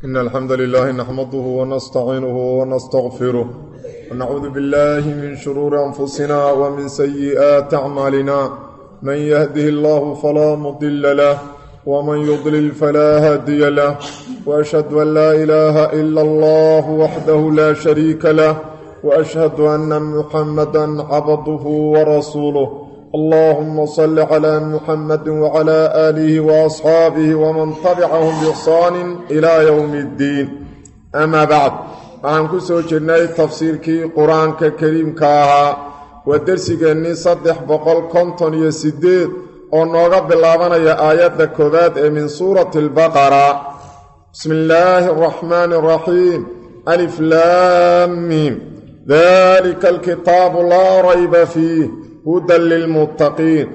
إن الحمد لله نحمده ونستعينه ونستغفره ونعوذ بالله من شرور أنفسنا ومن سيئات أعمالنا من يهده الله فلا مضل له ومن يضلل فلا هادي له وأشهد أن لا إله إلا الله وحده لا شريك له وأشهد أن محمدا عبده ورسوله اللهم صل على محمد وعلى آله وأصحابه ومن تبعهم بإحسان إلى يوم الدين أما بعد waxaan ku soo jirnay tafsiirkii qur-aanka kariimka ahaa waa dersigeennii saddex boqol konton iyo siddeed oo nooga bilaabanaya aayadda koowaad ee min suurati albaqara bismi illaahi araxmaani araxiim alif laamiim dalika alkitaabu laa rayba fiih hudan lilmuttaqiin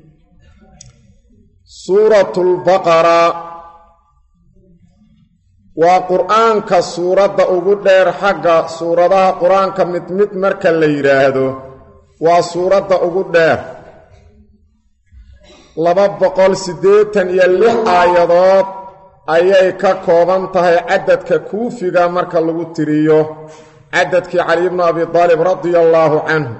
suuratu lbaqara waa qur-aanka suuradda ugu dheer xagga suuradaha qur-aanka mid mid marka la yidhaahdo waa suuradda ugu dheer laba boqol siddeetan iyo lix aayadood ayay ka kooban tahay cadadka kuufiga marka lagu tiriyo cadadkii cali bnu abi daalib radia allaahu canhu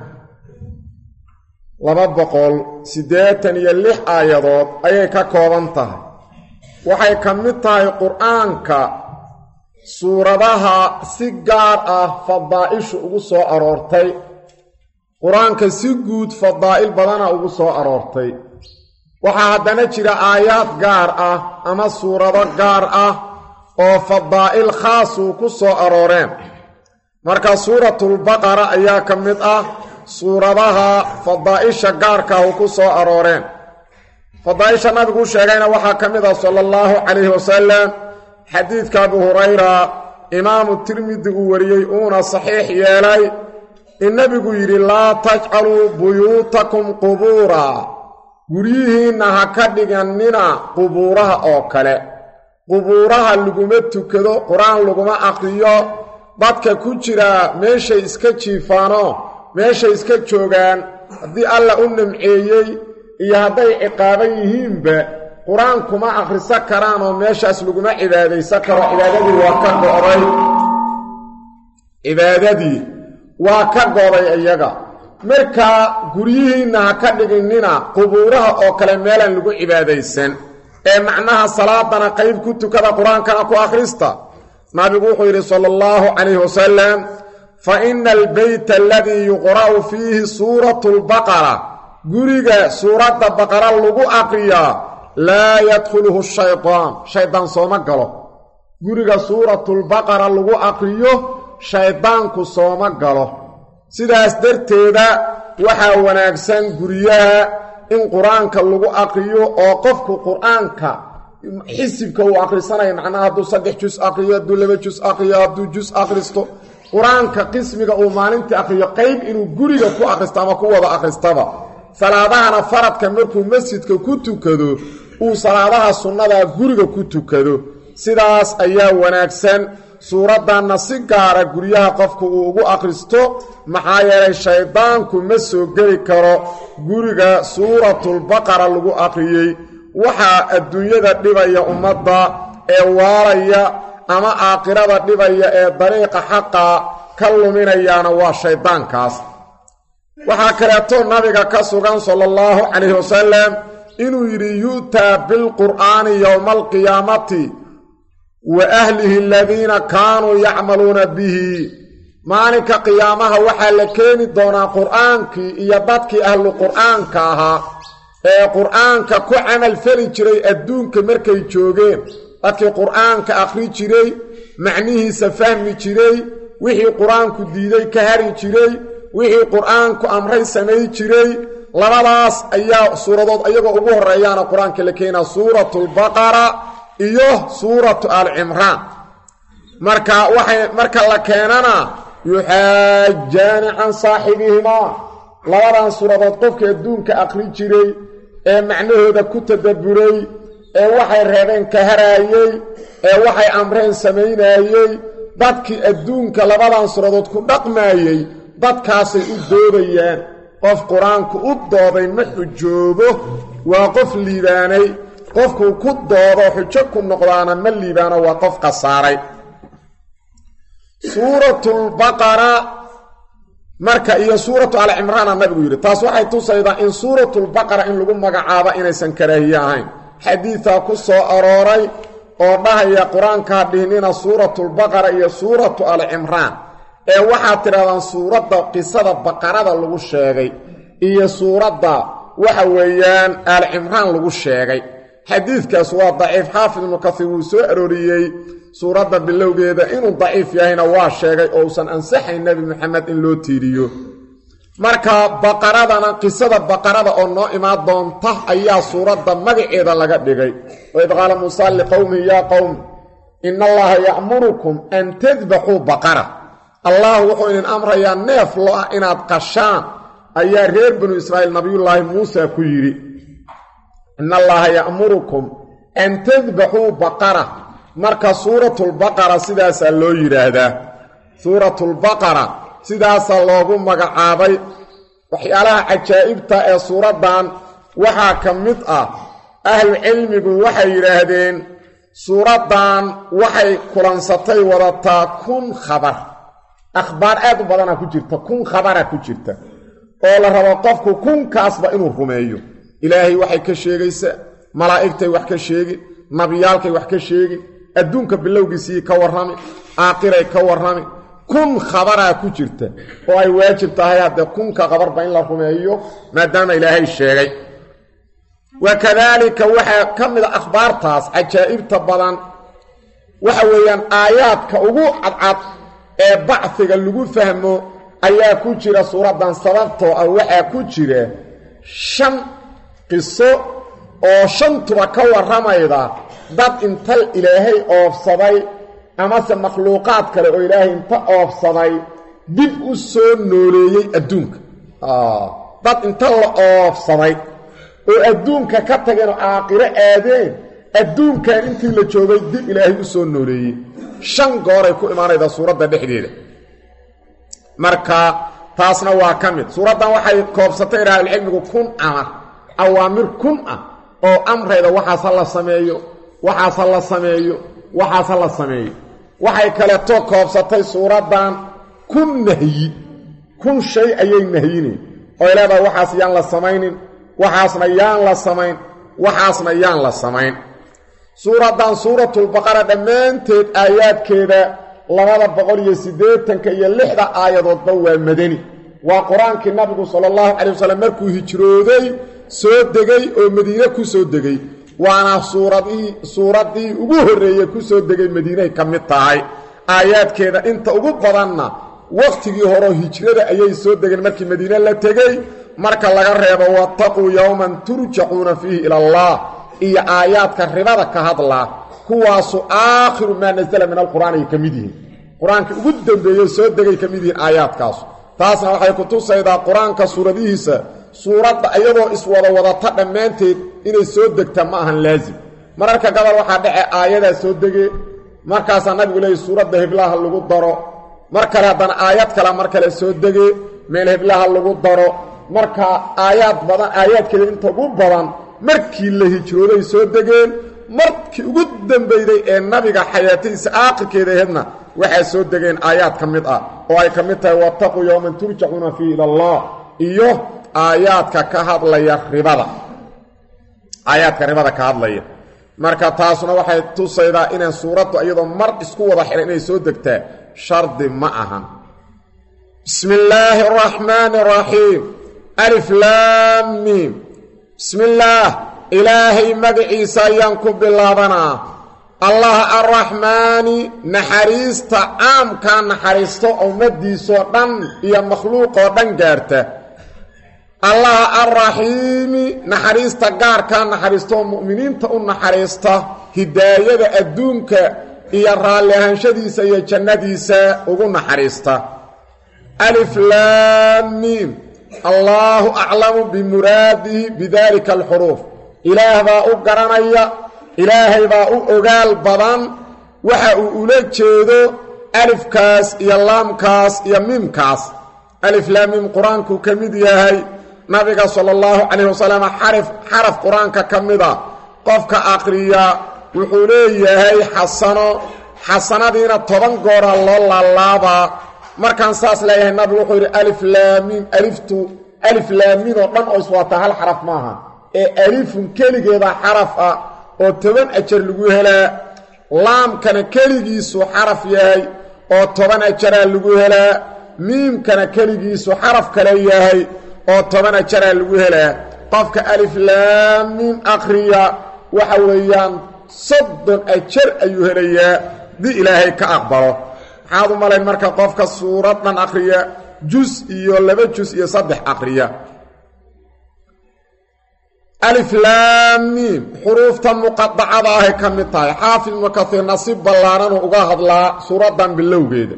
laba boqol siddeetan iyo lix aayadood ayay ka kooban tahay waxay ka mid tahay qur-aanka suuradaha si gaar ah fadaa'ishu ugu soo aroortay qur-aanka si guud fadaa'il badana ugu soo aroortay waxaa haddana jira aayaad gaar ah ama suurado gaar ah oo fadaa'il khaasuu ku soo arooreen marka suuratulbaqara ayaa ka mid ah suuradaha fadaa'isha gaarkaahu ku soo arooreen fadaa'isha nabiguu sheegayna waxaa ka mid ah sala allahu calayhi wasalam xadiidka abu hurayra imaamu tirmidi uu wariyey uuna saxiix yeelay in nebigu yidhi laa tajcaluu buyuutakum qubuura guryihiinna ha ka dhigannina qubuuraha oo kale qubuuraha laguma tukado qur-aan laguma aqriyo dadka ku jira meeshay iska jiifaano meeshay iska joogaan haddii alla u nimceeyey iyo hadday ciqaaban yihiinba qur-aan kuma akhriso karaan oo meeshaas laguma cibaadaysan karo cibaadadii waa ka go'day cibaadadii waa ka go'day iyaga markaa guryihiinna ha ka dhiginnina qubuuraha oo kale meelaan lagu cibaadaysan ee macnaha salaadana qayb ku tukada qur-aankana ku akhrista nabigu wuxuu yidhi sala allahu calayhi wasalam fa ina albeyta aladii yuqra'u fiihi suuratu lbaqara guriga suuradda baqara lagu aqriyaa laa yadkhuluhu shaydaan shaydaan sooma galo guriga suuratulbaqara lagu aqriyo shayddaanku sooma galo sidaas darteeda waxaa wanaagsan guryaha in qur-aanka lagu aqriyo oo qofku qur-aanka xisibka uu akhrisanaya macnaha hadduu saddex jus aqriyo hadduu laba jus aqriyo hadduu jus akhristo qur-aanka qismiga uu maalintii aqriyo qayb inuu guriga ku akhristo ama ku wada akhristaba salaadahana faradka markuu masjidka ku tukado uu salaadaha sunnadaa guriga ku tukado sidaas ayaa wanaagsan suuraddanna si gaara guryaha qofku uu ugu akhristo maxaa yeelay shayddaanku ma soo geli karo guriga suuratulbaqara lagu aqriyey waxaa adduunyada dhibaya ummadda ee waalaya ama aakhirada dhibaya ee dariiqa xaqa ka luminayaana waa shayddaankaas waxaa kaleeto nabiga ka sugan sala allahu calayhi wasalam inuu yidhi yu'taa bilqur'aani yowma alqiyaamati wa ahlihi aladiina kaanuu yacmaluuna bihi maalinka qiyaamaha waxaa la keeni doonaa qur'aankii iyo dadkii ahlu qur'aanka ahaa ee qur'aanka ku camal feli jiray adduunka markay joogeen dadkii qur'aanka akhri jiray macnihiisa fahmi jiray wixii qur-aanku diiday ka hari jiray wixii qur-aanku amray samay jiray labadaas ayaa suuradood ayagoo ugu horreeyaana qur-aanka la keenaa suuratulbaqara iyo suuratu alcimraan marka waxay marka la keenana yuxaajaani can saaxibihimaa labadan suuradood qofkii adduunka akhri jiray ee macnahooda ku tadabburay ee waxay reebeen ka haraayey ee waxay amreen samaynaayey dadkii adduunka labadan suuradood ku dhaqmaayey dadkaasay u doodayaan qof qur-aanku u dooday ma xujoobo waa qof liibaanay qofkuu ku doodo xujo ku noqdaana ma liibaano waa qof khasaaray suuratulbaqara marka iyo suuratu alcimraana nabigu yidhi taas waxay tusaydaa in suuratulbaqara in lagu magacaabo inaysan karaahiye ahayn xadiidaa ku soo arooray oo dhahaya qur-aankaa dhihnina suuratulbaqara iyo suuratu alcimraan ee waxaad tidhahdaan suuradda qisada baqarada lagu sheegay iyo suuradda waxa weeyaan aalcimraan lagu sheegay xadiidkaas waa daciif xaafid ibnu kasiir wuu soo arooriyey suuradda bilowgeeda inuu daciif yahayna waa sheegay oo usan ansaxayn nebi moxamed in loo tiiriyo marka baqaradana qisada baqarada oo noo imaan doonta ayaa suuradda magaceeda laga dhigay waid qaala muusa liqowmihi yaa qowm ina allaha ya'murukum an tadbaxuu baqara allah wuxuu idin amrayaa neef lo ah inaad qashaan ayaa reer banu israa'iil nabiyullaahi muusa ku yidhi ina allaha ya'murukum an tadbaxuu baqara marka suuratulbaqara sidaasaa loo yidhaahdaa suuratulbaqara sidaasaa loogu magacaabay waxyaalaha cajaa'ibta ee suuraddan waxaa ka mid ah ahlucilmigu waxay yidhaahdeen suuraddan waxay kulansatay wadataa kun khabar akhbaar aad u badanaa ku jirta kun khabara ku jirta oo la rabo qofku kunkaasba inuu rumeeyo ilaahay waxay ka sheegaysaa malaa'igtay wax ka sheegin nabiyaalkay wax ka sheegin adduunka bilowgiisii ka warrami aakhiray ka warrami kun khabaraa ku jirta oo ay waajib tahay haddee kunka khabarba in la rumeeyo maadaama ilaahay sheegay wa kadaalika waxaa ka mid a akhbaartaas cajaa'ibta badan waxa weeyaan aayaadka ugu cadcad ee bacfiga lagu fahmo ayaa ku jira suuraddan sababtoo ah waxaa ku jira shan qiso oo shantuba ka warramayda dad inta ilaahay oofsaday amase makhluuqaad kale oo ilaahay inta oofsaday dib u soo nooleeyey adduunka dad inta la oofsaday oo adduunka ka tageenoo aakhiro aadeen adduunkan intii la joogay dib ilaahay u soo nooleeyey shan gooray ku imaanaydaa suuradda dhexdeeda marka taasna waa ka mid suuraddan waxay koobsatay raahilcilmigu kun amar awaamir kun ah oo amrayda waxaas ha la sameeyo waxaas ha la sameeyo waxaas ha la sameeyo waxay kaleeto koobsatay suuraddan kun nahyi kun shay ayay nahyinayn oy leedahay waxaas yaan la samaynin waxaasna yaan la samayn waxaasna yaan la samayn suuraddan suuratulbaqara dhammaanteed aayaadkeeda labada boqol iyo siddeetanka iyo lixda aayadoodba waa madani waa qur-aankii nabigu sala allahu calay wasalam markuu hijrooday soo degay oo madiine ku soo degay waana suuradii suuraddii ugu horreeyey ku soo degay madiinay ka mid tahay aayaadkeeda inta ugu badanna wakhtigii horeo hijrada ayay soo degeen markii madiine la tegey marka laga reebo wattaquu yowman turjacuuna fiihi ila allah iyo aayaadka ribada ka hadlaa kuwaasu aakhiru maa nasala min alqur'aan ay ka mid yihiin qur-aankii ugu dambeeyey soo degay ka mid yihiin aayaadkaasu taasna waxay ku tusaydaa qur-aanka suuradihiisa suuradda iyadoo iswada wadata dhammaanteed inay soo degta ma ahan laasim mararka gabal waxaa dhace aayadaa soo degee markaasaa nabigu leeyay suuradda heblaha lagu daro mar kale haddana aayad kale mar kale soo degee meel heblaha lagu daro marka aayaad badan aayaadkeeda inta ugu badan markii la hijrooday soo degeen markii ugu dambeyday ee nabiga xayaatadiisa aakhirkeeda aheedna waxaa soo degeen aayaad ka mid ah oo ay ka mid tahay wattaquu yowman turjacuuna fiihi ila allah iyo aayaadka ka hadlaya ribada aayaadka ribada ka hadlaya marka taasuna waxay tusaydaa inaan suuraddu iyadoo mar isku wada xihan inay soo degtaa shardi ma ahan bismi illaahi araxmaani araxiim alif laam miim bismi illaah ilaahay magaciisa ayaan ku bilaabanaa allah arraxmaani naxariista caamkaa naxariisto ummadiisoo dhan iyo makhluuqoo dhan gaarta allah arraxiimi naxariista gaarkaa naxariistooo mu'miniinta u naxariista hidaayada adduunka iyo raalli ahaanshadiisa iyo jannadiisa ugu naxariista alif laamiim allaahu aclamu bimuraadihi bidaalika alxuruuf ilaah baa u garanaya ilaahay baa u ogaal badan waxa uu ula jeedo alifkaas iyo laamkaas iyo miimkaas alif laamiim qur-aankuu ka mid yahay nabiga sala allahu calayh wasalam xarif xaraf qur-aanka ka mida qofka aqriya wuxuu leeyahay xasano xasanadiina toban goora loo laalaabaa markaan saas leeyahay nabigu wuxuu yidhi alif laamiim aliftu alif laamiin oo dhan oo iswataa hal xaraf maaha ee alifun keligeeda xaraf ah oo toban ajar lagu helaa laamkana keligiisu xaraf yahay oo toban ajaraa lagu helaa miimkana keligiisu xaraf kale yahay oo toban ajaraa lagu helaa qofka alif laamiim akhriya waxa weeyaan soddon ajar ayuu helayaa dii ilaahay ka aqbalo maxaad u malayn marka qofka suurad dhan akhriya jus iyo laba jus iyo saddex akhriya aliflaamiim xuruufta muqadacada ahay ka mid tahay xaafid ibnu kaiirna si ballaananu uga hadlaa suuraddan bilowgeeda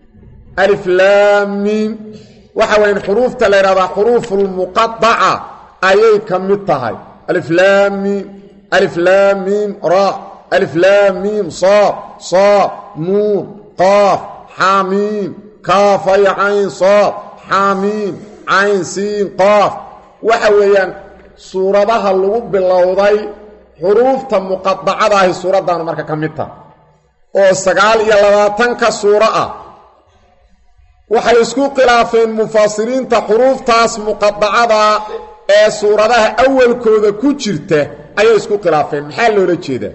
aliflaamiim waxa weyan xuruufta la yidhahdaa xuruufulmuqadaca ayay ka mid tahay aliflaamiim aliflaamiim ra aliflaamiim saad saad nuun qaaf xaamiim kaafay cayn saad xaamiim cayn siin qaaf waxa weeyaan suuradaha lagu bilowday xuruufta muqadacada ahi suuraddaanu marka ka mid taha oo sagaal iyo labaatanka suuro ah waxay isku khilaafeen mufasiriinta xuruuftaas muqadacada ee suuradaha awalkooda ku jirta ayay isku khilaafeen maxaa loola jeedaa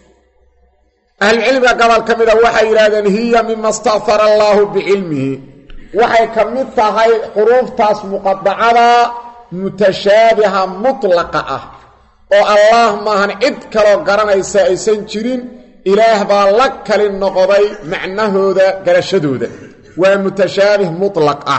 ahlucilmiga gobol ka mida waxay yidhahdeen hiya mima sta'hara allaahu bicilmihi waxay ka mid tahay xuruuftaas muqadacada mutashaabiha mutlaqa ah oo allaah maahan cid kaloo garanaysa aysan jirin ilaah baa la kali noqday macnahooda garashadooda waa mutashaabih mutlaq ah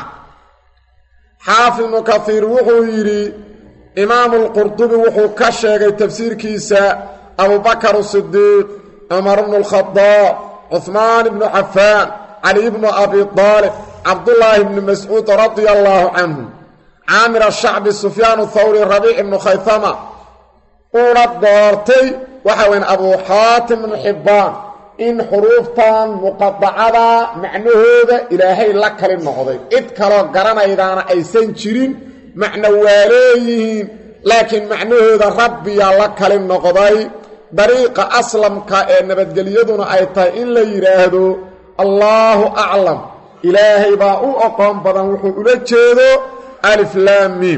xaafid ibnu kaiir wuxuu yidhi imaamu lqurdubi wuxuu ka sheegay tafsiirkiisa abubakar sidiiq cumar bnu lkhadaab cuhmaan ibnu cafaan cali bnu abi aalib cabdullaahi bni mascuud radia allaahu canhu caamir ashacbi sufyaan thawri rabiic ibnu khaytama uuna doortay waxa weyn abuu xaatim ibnu xibbaan in xuruuftan muqadacada macnahooda ilaahay la kali noqday cid kaloo garanaydaana aysan jirin macno waa leeyihiin laakiin macnahooda rabbiyaa la kali noqday dariiqa aslamka ee nabadgelyaduna ay tahay in la yidhaahdo allaahu aclam ilaahay baa u oqoon badan wuxuu ula jeedo aliflaamiim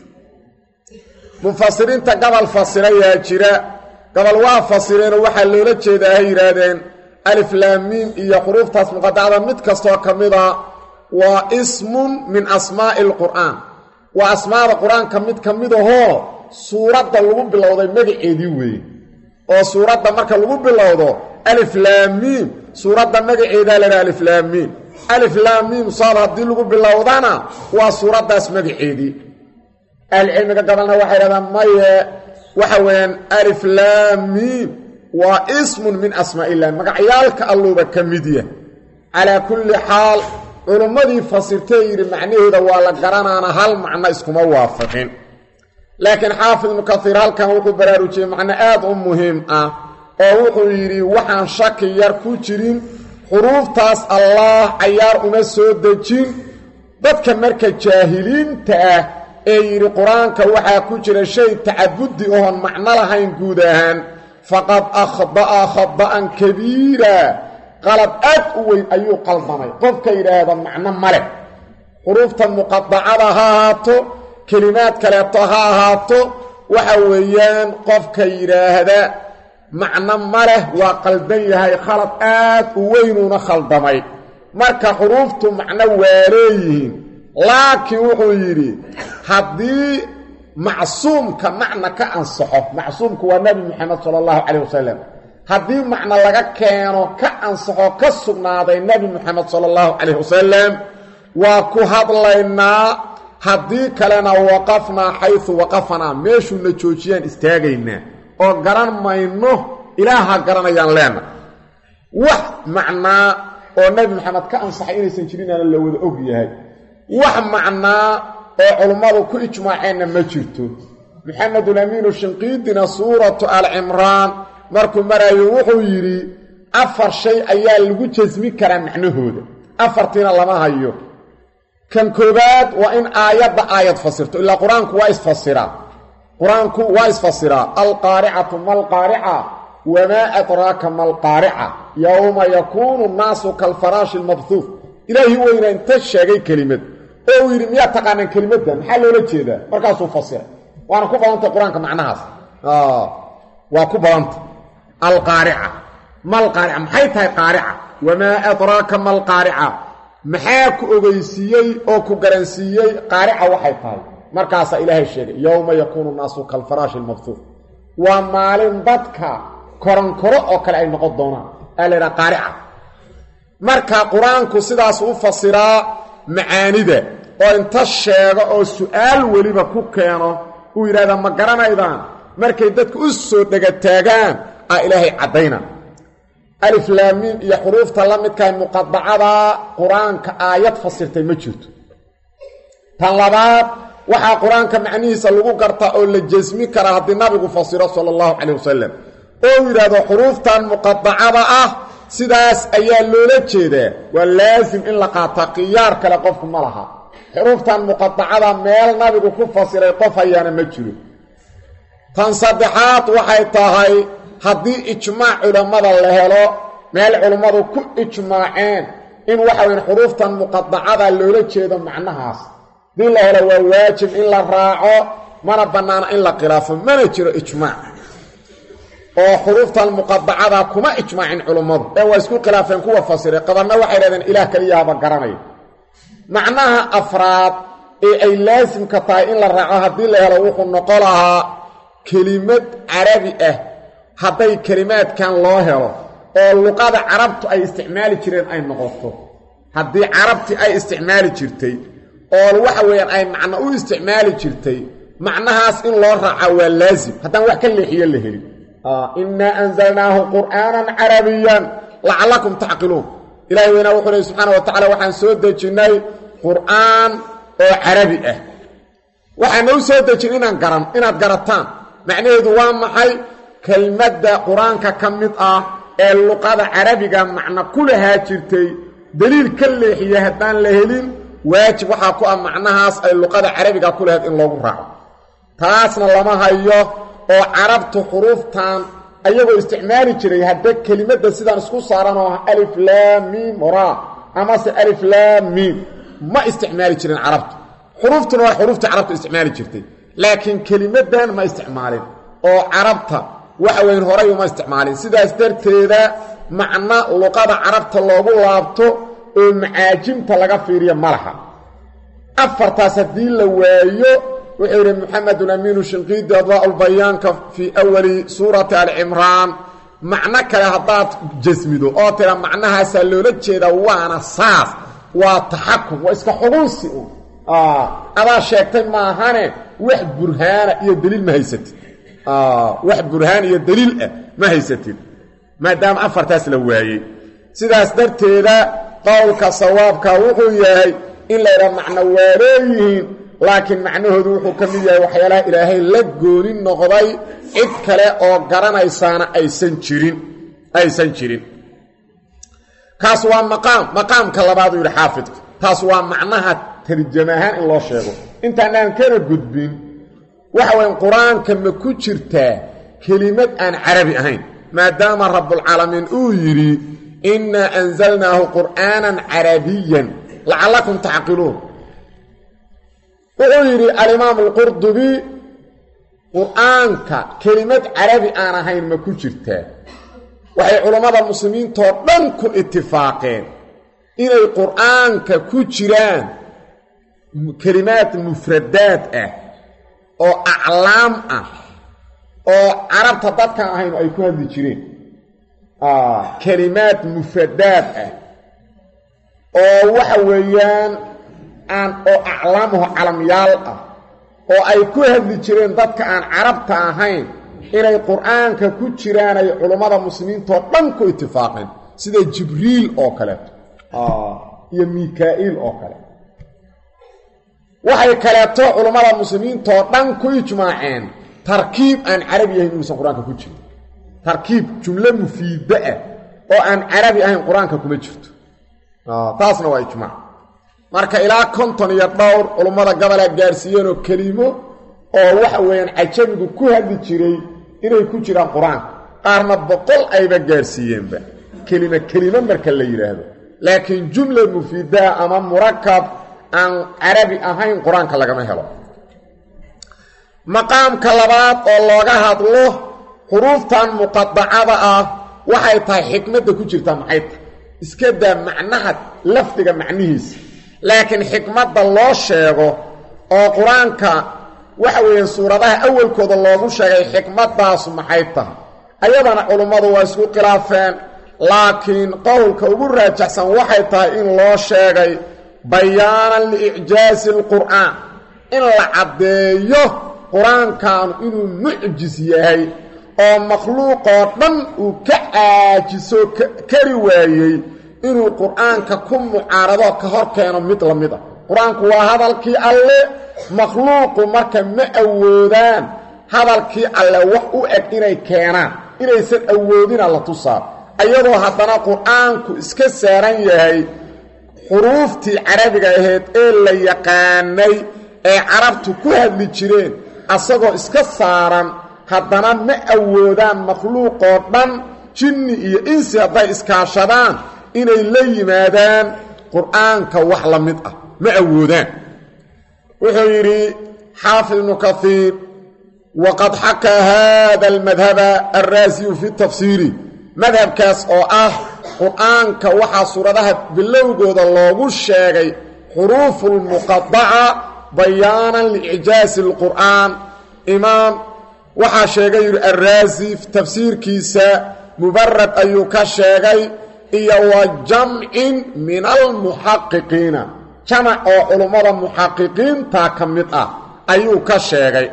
mufasiriinta gobol fasirayaa jira gobol waa fasireenoo waxaa loola jeedaa hay yidhaahdeen aliflaamiim iyo xuruuftaas muqadacda mid kastoo ka mida waa ismun min asmaa'i alqur'aan waa asmaada qur-aanka mid ka mid ahoo suuradda lagu bilowday magaceedii weeye oo suuradda marka lagu bilowdo aliflaamiim suuradda magaceedaa laydhaha aliflaamiim aliflaamiim saad haddii lagu bilowdana waa suuraddaas magaceedii ahlucilmiga gabalna waxay dhahdaan maye waxa weeyaan aliflaamiim waa ismun min asmaa illah magacyaalka alluuba ka mid yah calaa kulli xaal culummadii fasirtee yidhi macnaheeda waa la garanaana hal macno iskuma waafaqin laakiin xaafid ibnu kaiir halkan wuxuu baraarujiyey macno aad u muhiim ah oo wuxuu yidhi waxaan shaki yar ku jirin xuruuftaas allaah cayaar uma soo dejin dadka marka jaahiliinta ah ee yidhi qur-aanka waxaa ku jira shay tacabudi oon macno lahayn guud ahaan faqad akhda'a khada'an kabiira qalad aad u weyn ayuu qaldamay qofka yidhaahda macno ma leh xuruufta muqadacada ha ahaato kelimaad kaleeto ha ahaato waxa weeyaan qofka yidhaahda macno ma leh waa qaldan yahay khalad aad u weynuuna khaldamay marka xuruuftu macno waa leeyihiin laakiin wuxuu yidhi haddii macsuumka macna ka ansaxo macsuumku waa nebi moxamed sala allahu calayh wasalam haddii macno laga keeno ka ansaxo ka sugnaaday nebi moxamed sala allahu calayh wasalam waa ku hadlaynaa haddii kalena waqafnaa xaysu waqafanaa meeshuuna joojiyaan istaagaynaa oo garan mayno ilaaha garanayaan leena wax macnaa oo nebi moxamed ka ansaxay inaysan jirinaana la wada og yahay wax macnaa oo culummadu ku ijmaaceenna ma jirto maxamedulamiinu shinqiidina suuratu alcimraan markuu maraayo wuxuu yidhi afar shay ayaa lagu jasmi karaa macnahooda afartiina lama hayo kan koobaad waa in aayadda aayad fasirto ilaa qur-aanku waa isfasiraa qur-aanku waa isfasiraa alqaaricatu malqaarica wamaa adraaka malqaarica yowma yakuunu nnaasu kalfaraashi lmabhuuf ilaahii weyna inta sheegay kelimad oo uu yidhi miyaad taqaanaan kelimadda maxaa loola jeedaa markaasuu fasiray waana ku badantay qur-aanka macnahaas waa ku badanta alqaarica malqaarica maxay tahay qaarica wamaa adraaka malqaarica maxaa ku ogeysiiyey oo ku garansiiyey qaarica waxay tahay markaasaa ilaahay sheegay yowma yakuunu nnaasu kalfaraashi lmabhuuf waa maalin dadka koronkoro oo kale ay noqon doonaan aa la yidhaha qaarica marka qur-aanku sidaas u fasiraa macaanida oo inta sheego oo su-aal weliba ku keeno uu yidhahda ma garanaydaan markay dadku u soo dhegataagaan aa ilaahay caddayna aliflaamiin iyo xuruufta la midkahay muqadacada qur-aanka aayad fasirtay ma jirto tan labaad waxaa qur-aanka macnihiisa lagu gartaa oo la jesmi karaa haddii nabigu fasiro sala allahu calayh wasalam oo uu yidhaahdo xuruuftan muqadacada ah sidaas ayaa loola jeedaa waa laasim in la qaataa khiyaar kale qofku ma laha xuruuftan muqadacada meel nabigu ku fasiray qof hayaana ma jiro tan saddexaad waxay tahay haddii ijmaac culammada la helo meel culummadu ku ijmaaceen in waxa weyn xuruuftan muqadacada loola jeedo macnahaas haddii la helo waa waajib in la raaco mana bannaana in la khilaafo mana jiro ijmaac oo xuruuftan muqadacada kuma ijmaacin culummadu ee waa isku khilaafeen kuwa fasiray qabarna waxay dhahdeen ilaah keliyaaba garanaya macnaha afraad ee ay laasimka tahay in la raaco haddii la helo wuxuu noqo lahaa kelimad carabi ah hadday kelimaadkan loo helo oo luqada carabtu ay isticmaali jireen ay noqoto haddii carabti ay isticmaali jirtay oo waxa weeyaan ay macno u isticmaali jirtay macnahaas in loo raaca waa laasim haddaan wax ka leexiyo la helin innaa anzalnaahu qur'aanan carabiyan lacallakum tacqiluun ilahay weynaa wuxuu lehi subxaana wa tacala waxaan soo dejinnay qur'aan oo carabi ah waxaana u soo dejin inaan garan inaad garataan macnaheedu waa maxay kelmadda qur-aanka ka mid ah ee luqada carabiga macno ku lahaa jirtay deliil ka leexiya haddaan la helin waajib waxaa ku ah macnahaas ay luqada carabiga ku lahayd in loogu raaco taasna lama hayo oo carabtu xuruuftan ayagoo isticmaali jiray hadda kelimadda sidaan isku saaran oo ah alif laamiim ra amase alif laamiim ma isticmaali jirin carabtu xuruuftuna waa xuruuftii carabtu isticmaali jirtay laakiin kelimaddan ma isticmaalin oo carabta waxa weyn horay uma isticmaalin sidaas darteeda macno luqada carabta loogu laabto oo macaajimta laga fiiriyo ma laha afartaas haddii la waayo wuxuu yidhi moxamedun amiinu shinqiidi adwaaulbayaanka fii awali suurati alcimraan macno kale haddaad jasmido oo tira macnahaasaa loola jeedaa waana saas waa taxakum waa iska xugunsi un adaa sheegtay maahane wax burhaana iyo daliil ma haysatid wax burhaan iyo daliil ah ma haysatid maadaama afartaas la waayey sidaas darteeda qowlka sawaabka wuxuu yahay in la ydhaha macno waa leeyihiin laakiin macnahoodu wuxuu ka mid yahay waxyaalaha ilaahay la gooni noqday cid kale oo garanaysaana aysan jirin aysan jirin kaas waa maqaam maqaamka labaaduu yidhi xaafidku taas waa macnaha tarjam ahaan in loo sheego intaanaan kana gudbin waxa weyn qur-aanka ma ku jirtaa kelimad aan carabi ahayn maadaama rabbulcaalamiin uu yidhi innaa anzalnaahu qur'aanan carabiyan lacallakum tacqiluun wuxuu yidhi alimaam alqurdubi qur-aanka kelimad carabi aan ahayn ma ku jirtaa waxay culammada muslimiintoo dhan ku itifaaqeen inay qur-aanka ku jiraan kelimaad mufradaad ah oo aclaam ah oo carabta dadkaan ahayn ay ku hadli jireen kelimaad mufradaad ah oo waxa weeyaan aan oo aclaamuhu calamyaal ah oo ay ku hadli jireen dadka aan carabta ahayn inay qur-aanka ku jiraan ay culummada muslimiintoo dhan ku itifaaqeen sida jibriil oo kaleeto iyo mikaa'iil oo kale waxay kaleeto culummada muslimiintoo dhan ku ijmaaceen tarkiib aan carabi ahayn inuusan qur-aanka ku jirin tarkiib jumlo mufiidda ah oo aan carabi ahayn qur-aanka kuma jirto taasna waa ijmaac marka ilaa konton iyo dhowr culummada gobolaa gaadhsiiyeenoo kelimo oo waxa weeyaan cajamigu ku hadli jiray inay ku jiraan qur-aanka qaarna boqol ayba gaadhsiiyeenba kelima kelimo marka la yidhaahdo laakiin jumla mufiidaa ama murakab aan carabi ahayn qur-aanka lagama helo maqaamka labaad oo looga hadlo xuruuftan muqadacada ah waxay tahay xikmadda ku jirta maxay tahay iska daa macnaha lafdiga macnihiisa laakiin xikmadda loo sheego oo qur-aanka waxa weeyaan suuradaha awalkooda loogu sheegay xikmaddaasu maxay tahay ayadana culummadu waa isku khilaafeen laakiin qowlka ugu raajaxsan waxay tahay in loo sheegay bayaanan liicjaazi alqur'aan in la caddeeyo qur-aankaanu inuu mucjis yahay oo makhluuqoo dhan uu ka caajiso kari waayey inuu qur-aanka ku mucaarado ka hor keeno mid la mid a qur-aanku waa hadalkii alle makhluuqu marka ma awoodaan hadalkii alle wax u eg inay keenaan inaysan awoodina la tusaa ayadoo haddana qur-aanku iska saaran yahay xuruuftii carabiga ahayd ee la yaqaanay ee carabtu ku hadli jireen asagoo iska saaran haddana ma awoodaan makhluuqoo dhan jinni iyo insi hadday iskaashadaan inay la yimaadaan qur-aanka wax la mid ah ma awoodaan wuxuu yidhi xaafid ibnu kaiir waqad xakaa haada almadhaba alraasiyu fi tafsiiri madhabkaas oo ah qur-aanka waxaa suuradaha bilowgooda loogu sheegay xuruufu lmuqadaca bayaanan liicjaazi alqur'aan imaam waxaa sheegay yidhi alraasi tafsiirkiisa mubarad ayuu ka sheegay iyo wa jamcin min almuxaqiqiina jamac oo culummada muxaqiqiinta ka mid ah ayuu ka sheegay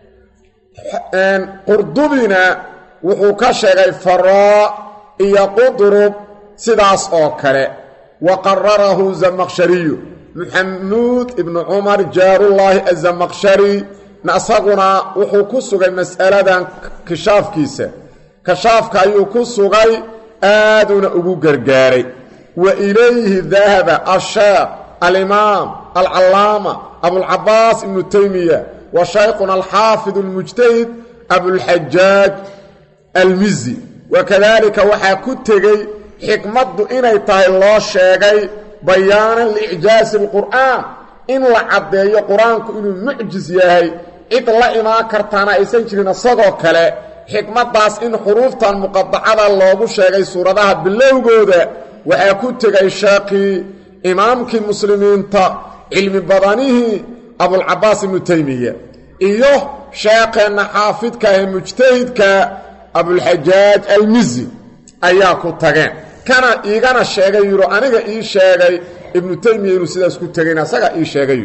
qurdubina wuxuu ka sheegay faraa iyo qudrub sidaas oo kale wa qararahu zamaqshariyu muxamuud ibnu cumar jaarullaahi azamaqshari isaguna wuxuu ku sugay mas'aladan kishaafkiisa kashaafka ayuu ku sugay aaduna ugu gargaaray wa ilayhi dahaba asheekh alimaam alcallaama abulcabaas ibnu taymiya wa shaykhuna alxaafid almujtahid abulxajaaj almizi wakadaalika waxaa ku tegey xikmaddu inay tahay loo sheegay bayaanan liicjaazi alqur'aan in la caddeeyo qur-aanku inuu mucjis yahay cid la imaan kartaana aysan jirin isagoo kale xikmaddaas in xuruuftan muqadacada loogu sheegay suuradaha bilowgooda waxaa ku tegay sheekhii imaamkii muslimiinta cilmi badanihii abulcabaas ibnu taymiya iyo sheekheenna xaafidka ee mujtahidka abulxajaaj almizi ayaa ku tageen kana iigana sheegay yidho aniga ii sheegay ibnu taymiya inuu sidaas ku tegayna asaga ii sheegay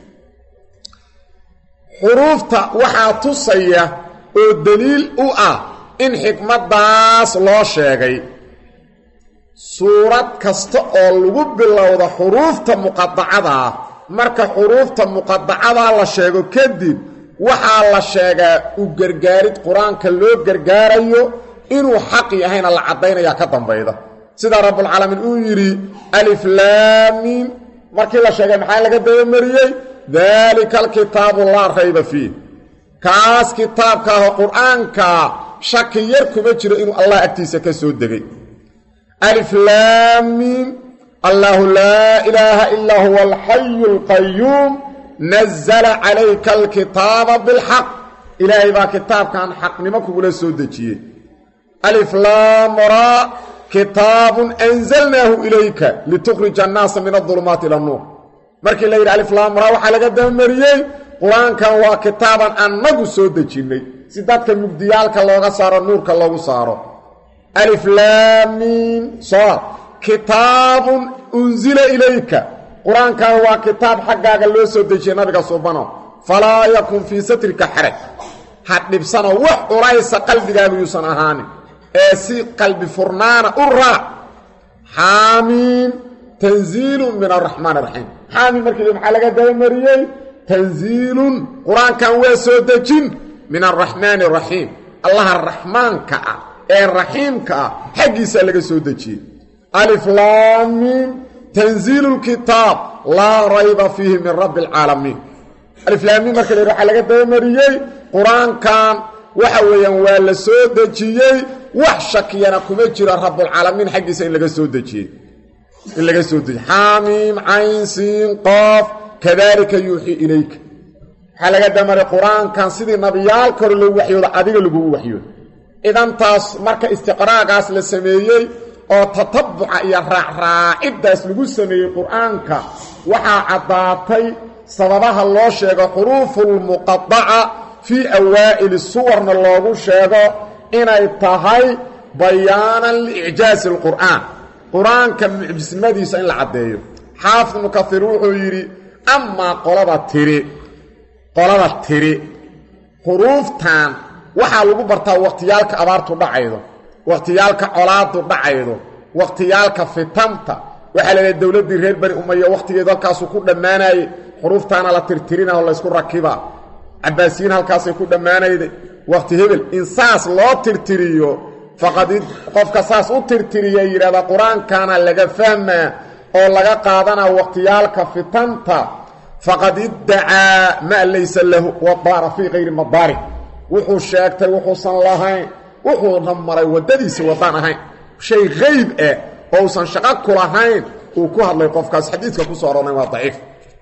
xuruufta waxaa tusaya oo deliil u ah in xikmaddaas loo sheegay suurad kasta oo lagu bilowda xuruufta muqadacadaa marka xuruufta muqadacadaa la sheego kadib waxaa la sheegaa u gargaarid qur-aanka loo gargaarayo inuu xaq yahayna la caddaynayaa ka dambayda sida rabbulcaalamiin uu yidhi aliflaamiin markii la sheegay maxaa laga dabamariyey daalika alkitaabu laa rayba fiih kaas kitaabka ahoo qur-aankaa shaki yar kuma jiro inuu allah agtiisa ka soo degay aliflaamiin allaahu laa ilaaha ilaa huwa alxayu alqayuum nazala calayka alkitaaba bilxaq ilaahay baa kitaabkan xaqnimo kugula soo dejiyey aliflaamraa kitaabun anzalnaahu ilayka litukhrija annaasa min adulumaati ila nuur markii la yidhi aliflaamraa waxaa laga dabamariyey qur-aankan waa kitaaban annagu soo dejinnay si dadka mugdiyaalka looga saaro nuurka loogu saaro aliflaamiin soor kitaabun unsila ilayka qur-aankan waa kitaab xaggaaga loo soo dejiyey nabiga subano falaa yakun fii satrika xaraj ha dhibsano wax culaysa qalbigaagu yuusan ahaanin ee si qalbi furnaana u raac xaamiin tanziilun min araxmaan araxiim xaamiin markii maxaa laga dabamariyey tanziilun qur-aankan waa soo dejin min araxmaani araxiim allaha raxmaanka ah ee raxiimka ah xaggiisaa laga soo dejiyey aliflaamiin tanziilu lkitaab laa rayba fiihi min rabbi alcaalamiin aliflaamiin marka la yidhi waxaa laga dabamariyey qur-aankan waxa weeyaan waa la soo dejiyey wax shakiyana kuma jiro rabulcaalamiin xaggiisa in laga soo dejiyey in laga soo dejiyey xaamiim cayn siin qoof kadalika yuuxii ilayka waxaa laga damaray qur-aankan sidii nabiyaalka hore loogu waxyooda adiga lagugu waxyooda idantaas marka istiqraagaas la sameeyey oo tatabuca iyo raacraaciddaas lagu sameeyey qur-aanka waxaa caddaatay sababaha loo sheego xuruufulmuqadaca fii awaa'ili suwarna loogu sheego inay tahay bayaanan liicjaazi alqur'aan qur-aanka mucjisnimadiisa in la caddeeyo xaafid ibnu kaiir wuxuu yidhi amaa qolada tiri qolada tiri xuruuftan waxaa lagu bartaa wakhtiyaalka abaartu dhacaydo wakhtiyaalka colaadu dhacaydo wakhtiyaalka fitanta waxaa la leehay dowladdii reer bani umaya wakhtigeedu halkaasuu ku dhammaanayey xuruuftaana la tirtirina oo laysku rakibaa cabaasiyiin halkaasay ku dhammaanayday wakhti hebel in saas loo tirtiriyo faqad qofka saas u tirtiriya yidhahda qur-aankana laga fahmaa oo laga qaadanaa wakhtiyaalka fitanta faqad iddacaa maa laysa lahu wadaara fii kayri madaari wuxuu sheegtay wuxuusan lahayn wuxuuna maray waddadiisa waddaan ahayn shay qayb ah oo usan shaqo ku lahayn uu ku hadlay qofkaas xadiidka ku soo aroornay waa daciif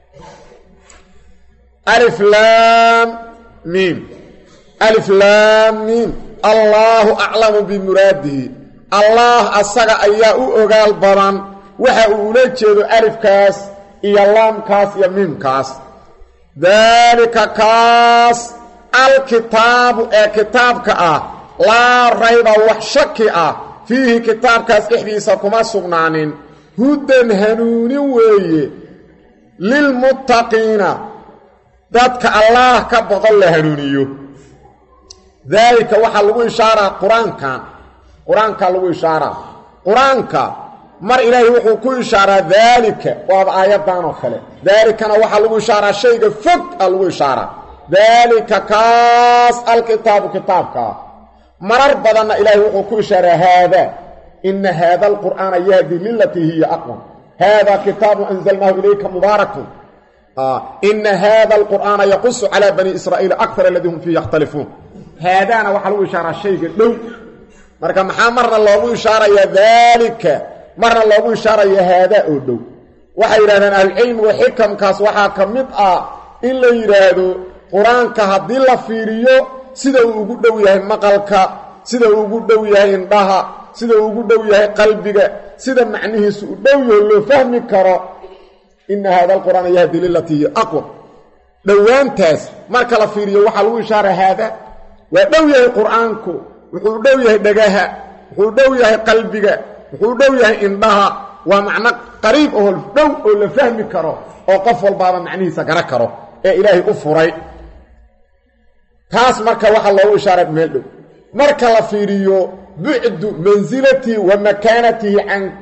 alif laam miim alif laam miim allaahu aclamu bimuraadihi allaah asaga ayaa u ogaal badan waxa uu ula jeedo alifkaas iyo laamkaas iyo miimkaas daalika kaas alkitaabu ee kitaabka ah laa rayba wax shaki ah fiihi kitaabkaas dhexdiisa kuma sugnaanin hudan hanuunin weeye lilmuttaqiina dadka allaah ka boqon la hanuuniyo daalika waxaa lagu ishaaraa qur-aankan qur-aankaa lagu ishaaraa qur-aanka mar ilaahay wuxuu ku ishaaraa daalika waaba aayaddan oo kale daalikana waxaa lagu ishaaraa shayga fog a lagu ishaaraa daalika kaas alkitaabu kitaabkaa marar badanna ilaahay wuxuu ku ishaaraa haadaa ina haada alqur'aana yahdi lilatii hiya aqwam haadaa kitaabu anzalnaahu ilayka mubaarakun ina haada alqur'aana yaqusu calaa bani israa'iila akar aladii hum fiihi yakhtalifuun haadaana waxaa lagu ishaaraa shayga dhow marka maxaa marna loogu ishaarayaa daalika marna loogu ishaaraya haadaa oo dhow waxay yidhahdeen ahlucilmigu xikamkaas waxaa ka mid ah in la yidhaahdo qur-aanka haddii la fiiriyo sida uu ugu dhow yahay maqalka sida uu ugu dhow yahay indhaha sida uu ugu dhow yahay qalbiga sida macnihiisu u dhow yaho loo fahmi karo ina haada alqur'aana yahdi lilatii hiya aqwam dhowaantaas marka la fiiriyo waxaa lagu ishaara haada waa dhow yahay qur-aanku wuxuu dhow yahay dhagaha wuxuu dhow yahay qalbiga wuxuu dhow yahay indhaha waa macno qariib oo dhow oo la fahmi karo oo qof walbaaba macnihiisa gara karo ee ilaahay u furay taas marka waxaa loogu ishaaray meel dhow marka la fiiriyo bucdu mansilatihi wa makaanatihi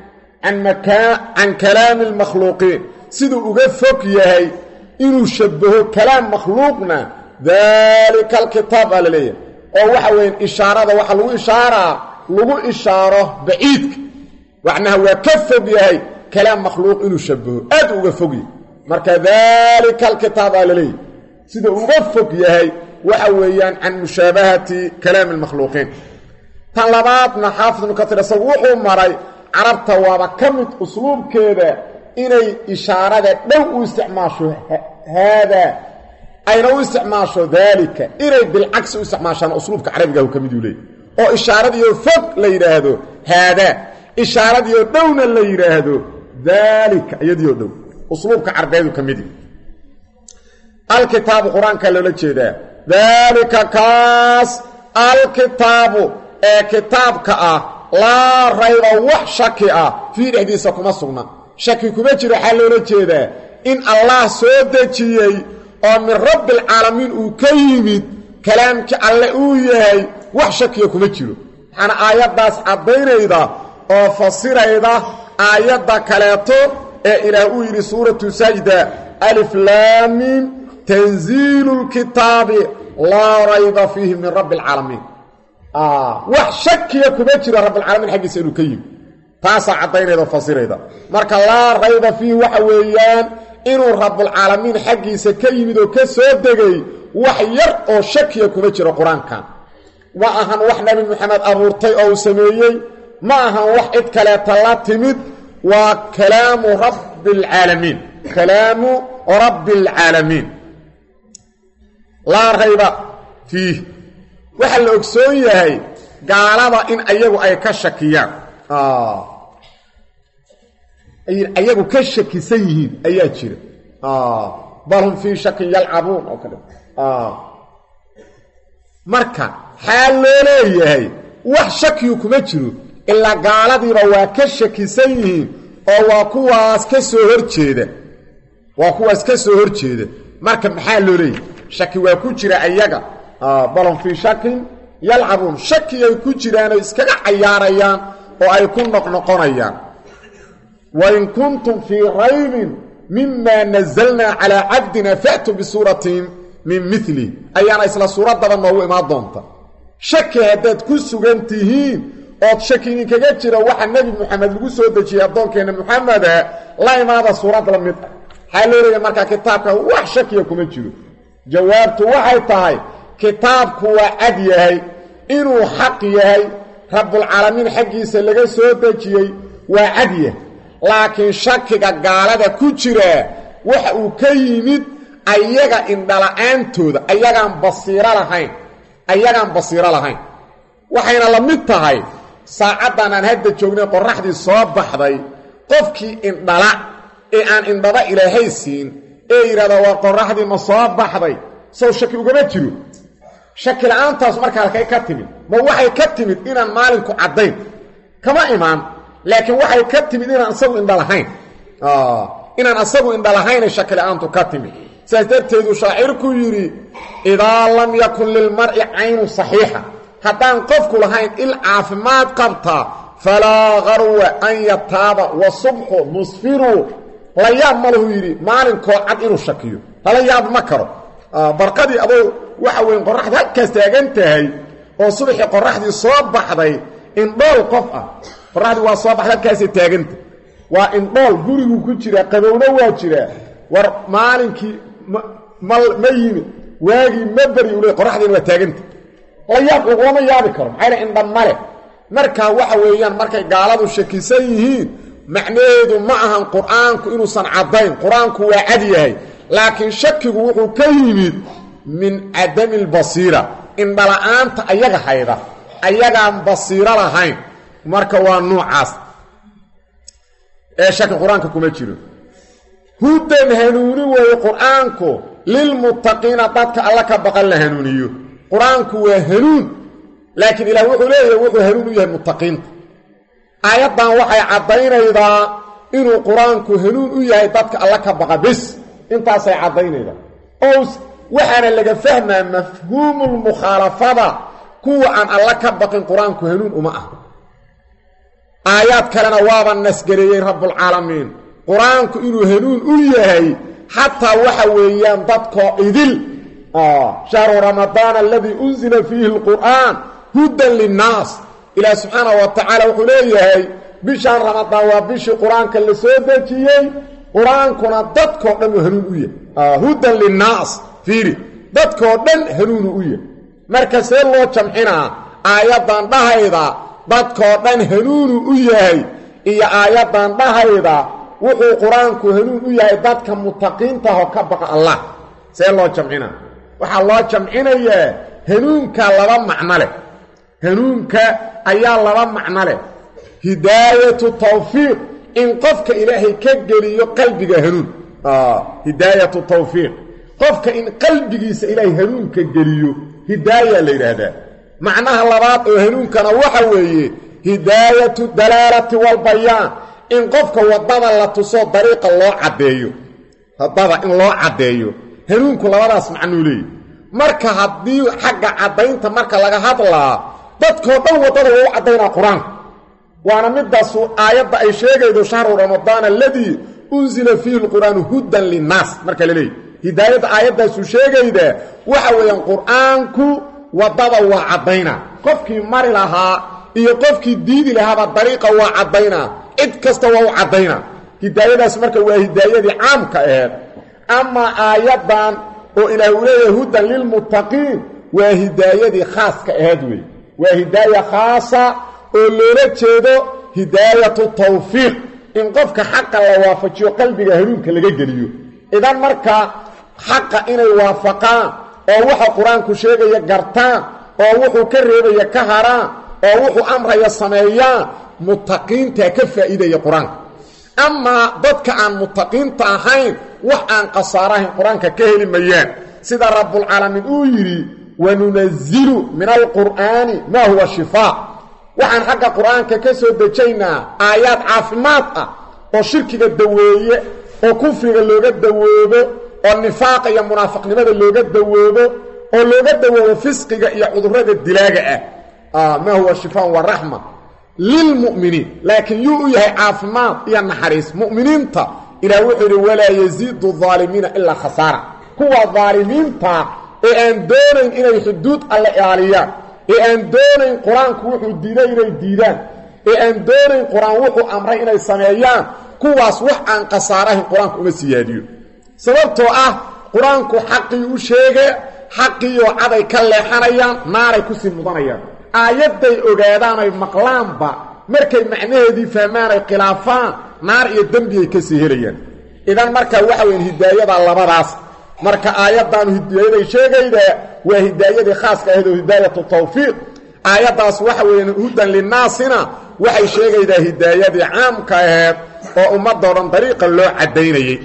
can kalaami almakhluuqiin siduu uga fog yahay inuu shabaho kalaam makhluuqna daalika alkitaab baa la leeyahay oo waxa weya ishaarada waxaa lagu ishaaraa lagu ishaaro baciidka macnaha waa ka fog yahay kalaam makhluuq inuu shabaho aad uga fog yahay marka daalika alkitaab baa la leeyahay sida uga fog yahay waxa weeyaan can mushaabahati kalaami almakhluuqiin tan labaadna xaafid ibnu katiir isagu wuxuu maray carabta waaba ka mid usluubkeeda inay ishaarada dhow u isticmaasho haadaa ayna u isticmaasho daalika inay bilcagsi u isticmaashaan usluubka carabigahu ka miduu leeyay oo ishaaradiioo fog la yidhaahdo haadaa ishaaradiioo dhowna la yidhaahdo daalika iyadiioo dhow usluubka carbeedu ka midi alkitaabu qur-aankaa loola jeedaa daalika kaas alkitaabu ee kitaabka ah laa rayba wax shaki ah fii dhexdiisa kuma sugna shaki kuma jiro waxaa loola jeedaa in allah soo dejiyey oo min rabbialcaalamiin uu ka yimid kalaamkii alle uu yahay wax shakiya kuma jiro waxaana aayaddaas caddaynayda oo fasirayda aayadda kaleeto ee ilaah uu yidhi suuratu sajda alif laamiim tanziilu lkitaabi laa rayba fiihi min rabbi alcaalamiin wax shakiya kuma jiro rabbialcaalamiin xaggiisa inuu ka yimid taasaa caddaynayda oo fasirayda marka laa rayba fiihi waxa weeyaan inuu rabbulcaalamiin xaggiisa ka yimid oo ka soo degay wax yar oo shakiya kuma jiro qur-aankan ma ahan wax nebi moxamed abuurtay oo uu sameeyey ma ahan wax cid kaleeta la timid waa kalaamu rabbi alcaalamiin kalaamu rabbi alcaalamiin laa rayba fiih waxaa la ogsoon yahay gaalada in ayagu ay ka shakiyaan ayagu ka shakisan yihiin ayaa jira bal hum fii shakin yalcabuun oo kale marka xaal loo leeyahay wax shakiyu kuma jiro ilaa gaaladiiba waa ka shakisan yihiin oo waa kuwaas ka soo horjeeda waa kuwaas ka soo horjeeda marka maxaa loo leeyahay shaki waa ku jira ayaga bal hum fii shakin yalcabuun shakiyay ku jiraanoo iskaga cayaarayaan oo ay ku noqnoqonayaan wain kuntum fii raybin mima nazalnaa calaa cabdina fa'tuu bisuuratin min mili ayaana isla suuraddaba noogu imaan doonta shaki haddaad ku sugan tihiin ood shaki idinkaga jira waxa nebi moxamed lagu soo dejiyey addoonkeenna moxameda la imaada suurad la mid ah maxaa loo leeya markaa kitaabka wax shakiya kuma jiro jawaabtu waxay tahay kitaabku waa cad yahay inuu xaq yahay rabbulcaalamiin xaggiisa laga soo dejiyey waa cad yahay laakiin shakiga gaalada ku jira waxa uu ka yimid ayaga indhala-aantooda ayagaan basiiro lahayn ayagaan basiiro lahayn waxayna la mid tahay saacaddan aan hadda joognay qorraxdii soo baxday qofkii indhala ee aan indhaba ilaahay siin ee yidhahda waa qorraxdii ma soo baxday sow shaki ugama jiro shaki la-aantaas marka halkay ka timid ma waxay ka timid inaan maalinku caddayn kama imaan laakiin waxay ka timid inaan isagu indhalahayn inaan asagu indhalahayna shaki la-aantu ka timid sidaas darteedu shaacirku yidhi idaa lam yakun lilmar'i caynu saxiixa haddaan qofku lahayn il caafimaad qabta falaa garwa an yataaba wa subxu musfiru la yaab ma lahu yidhi maalinkoo cad inuu shakiyo lala yaab ma karo barqadii adoo waxa weyn qoraxda halkaas taagan tahay oo subaxii qoraxdii soo baxday indhool qof ah qoraxdii waa soo baxday halkaasay taaganta waa indhool guriguu ku jiraa qabowna waa jiraa war maalinkii ma yimid waagii ma beri ule qoraxdiina waa taaganta la yaab lagulama yaabi karo maxaa yl indha male markaa waxa weeyaan markay gaaladu shakisan yihiin macnaheedu ma ahan qur-aanku inuusan caddayn qur-aanku waa cad yahay laakiin shakigu wuxuu ka yimid min cadami lbasiira indhala-aanta ayaga hayda ayagaan basiiro lahayn marka waa nuucaas ee shaki qur-aanka kuma jiro hudan hanuuni weeye qur-aanku lilmuttaqiina dadka alla ka baqan la hanuuniyo qur-aanku waa hanuun laakiin ilaah wuxuu leeyahay wuxuu hanuun u yahay muttaqiinta aayaddan waxay caddaynaydaa inuu qur-aanku hanuun u yahay dadka alla ka baqa bes intaasay caddaynaydaa oo waxaana laga fahmaa mafhuumulmukhaalafada kuwa aan alla ka baqin qur-aanku hanuun uma ah aayaad kalena waaba nasgareeyey rabbulcaalamiin qur-aanku inuu hanuun u yahay xataa waxa weeyaan dadkoo idil shahru ramadaan aladii unzila fiihi alqur'aan hudan linnaas ilaah subxaana wa tacaala wuxuu leeyahay bishaan ramadaan waa bishii qur-aanka la soo dejiyey qur-aankuna dadkoo dhan uu hanuun u yahay hudan linnaas fiiri dadkoo dhan hanuunu u yahay marka see loo jamcinaa aayaddan dhahayda dadkoo dhan hanuunu u yahay iyo aayaddan dhahayda wuxuu qur-aanku hanuun u yahay dadka mutaqiintahoo ka baqa allah see loo jamcinaa waxaa loo jamcinayaa hanuunka laba macno leh hanuunka ayaa laba macno leh hidaayatu tawfiiq in qofka ilaahay ka geliyo qalbiga hanuun hidaayatu tawfiiq qofka in qalbigiisa ilaahay hanuunka geliyo hidaaya la yidhaahdaa macnaha labaad oo hanuunkana waxa weeye hidaayatu dalaalati walbayaan in qofka waddada la tuso dariiqa loo caddeeyo waddada in loo caddeeyo hanuunku labadaas macnuu leeyahy marka haddii xagga caddaynta marka laga hadlaa dadkoo dhan waddada waa u caddaynaa qur-aanku waana midaasu aayadda ay sheegaydo shahru ramadaan aladii unsila fiihi lqur'aanu hudan linnaas marka la leeyahy hidaayadda aayaddaasu sheegayda waxa weeyaan qur-aanku waddada waa caddaynaa qofkii mari lahaa iyo qofkii diidi lahaaba dariiqa waa caddaynaa cid kasta waa u caddaynaa hidaayadaas marka waa hidaayadii caamka aheed amaa aayaddan oo ilaah uu leeyahay hudan lilmuttaqiin waa hidaayadii khaaska aheed wey waa hidaaya khaasa oo loola jeedo hidaayatu tawfiiq in qofka xaqa la waafajiyo qalbiga hanuunka laga geliyo idan marka xaqa inay waafaqaan oo waxa qur-aanku sheegaya gartaan oo wuxuu ka reebaya ka haraan oo wuxuu amraya sameeyaan muttaqiintaa ka faa'iidaya qur-aanka amaa dadka aan muttaqiinta ahayn wax aan khasaarahayn qur-aanka ka heli mayaan sida rabbulcaalamiin uu yidhi wanunazilu min alqur'aani maa huwa shifaa waxaan xagga qur-aanka ka soo dejaynaa aayaad caafimaad ah oo shirkiga daweeye oo kufriga looga dawoobo oo nifaaqa iyo munaafiqnimada looga dawoobo oo looga dawoobo fisqiga iyo cudurrada dilaaga ah maa huwa shifaan wa raxma lilmu'miniin laakiin yuu u yahay caafimaad iyo naxariis mu'miniinta ilaah wuxuu yidhi walaa yasiidu aalimiina ilaa khasaara kuwa daalimiinta ee aan doonayn inay xuduud alle ilaaliyaan ee aan doonayn qur-aanku wuxuu diiday inay diidaan ee aan doonayn qur-aan wuxuu amray inay sameeyaan kuwaas wax aan khasaarahayn qur-aanku uma siyaadiyo sababtoo ah qur-aanku xaqii u sheege xaqiioo caday ka leexanayaan naaray kusii mudanayaan aayadday ogaadaan ay maqlaanba markay macnaheedii fahmaan ay khilaafaan naar iyo dembiyay ka sii helayaan idan marka waxa weyn hidaayada labadaas marka aayaddaanu hidaayaday sheegayda waa hidaayadii khaaska ahayd oo hidaayatu tawfiiq aayaddaas waxa weeyaan hudan linnaasina waxay sheegaydaa hidaayadii caamka aheed oo ummadoo dhan dariiqa loo caddaynayey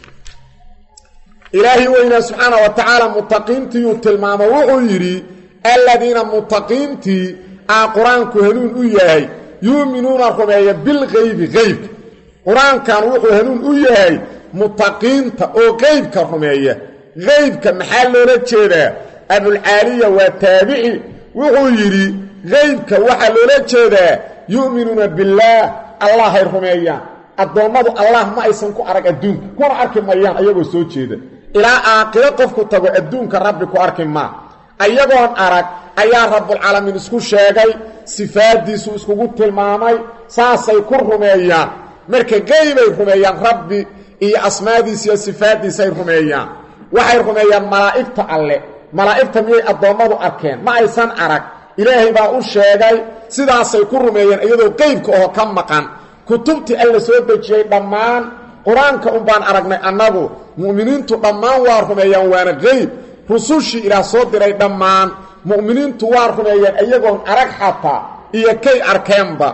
ilaahi weynaa subxaana wa tacaala muttaqiintiiyuu tilmaamo wuxuu yidhi aladiina muttaqiintii aa qur-aanku hanuun u yahay yuuminuuna rumeeya bilkaybi qeybka qur-aankan wuxuu hanuun u yahay muttaqiinta oo qeybka rumeeya qeybka maxaa loola jeedaa abulcaaliya waa taabici wuxuu yidhi qeybka waxaa loola jeedaa yu'minuuna billaah allahay rumeeyaan addoommadu allah ma aysan ku arag adduunka kuna arki mayaan ayagoo soo jeeda ilaa aakhiro qofku tago adduunka rabbi ku arki maa ayagoon arag ayaa rabbulcaalamiin isku sheegay sifaaddiisu iskugu tilmaamay saasay ku rumeeyaan marka qeybay rumeeyaan rabbi iyo asmaadiisa iyo sifaaddiisay rumeeyaan waxay rumeeyaan malaa'igta alle malaa'igta miyay addoommadu arkeen ma aysan arag ilaahay baa u sheegay sidaasay ku rumeeyeen iyadoo qeybka oo ka maqan kutubtii alla soo dejiyey dhammaan qur-aanka un baan aragnay annagu mu'miniintu dhammaan waa rumeeyaan waana qeyb rusushii ilaah soo diray dhammaan mu'miniintu waa rumeeyeen iyagoon arag xataa iyo kay arkeenba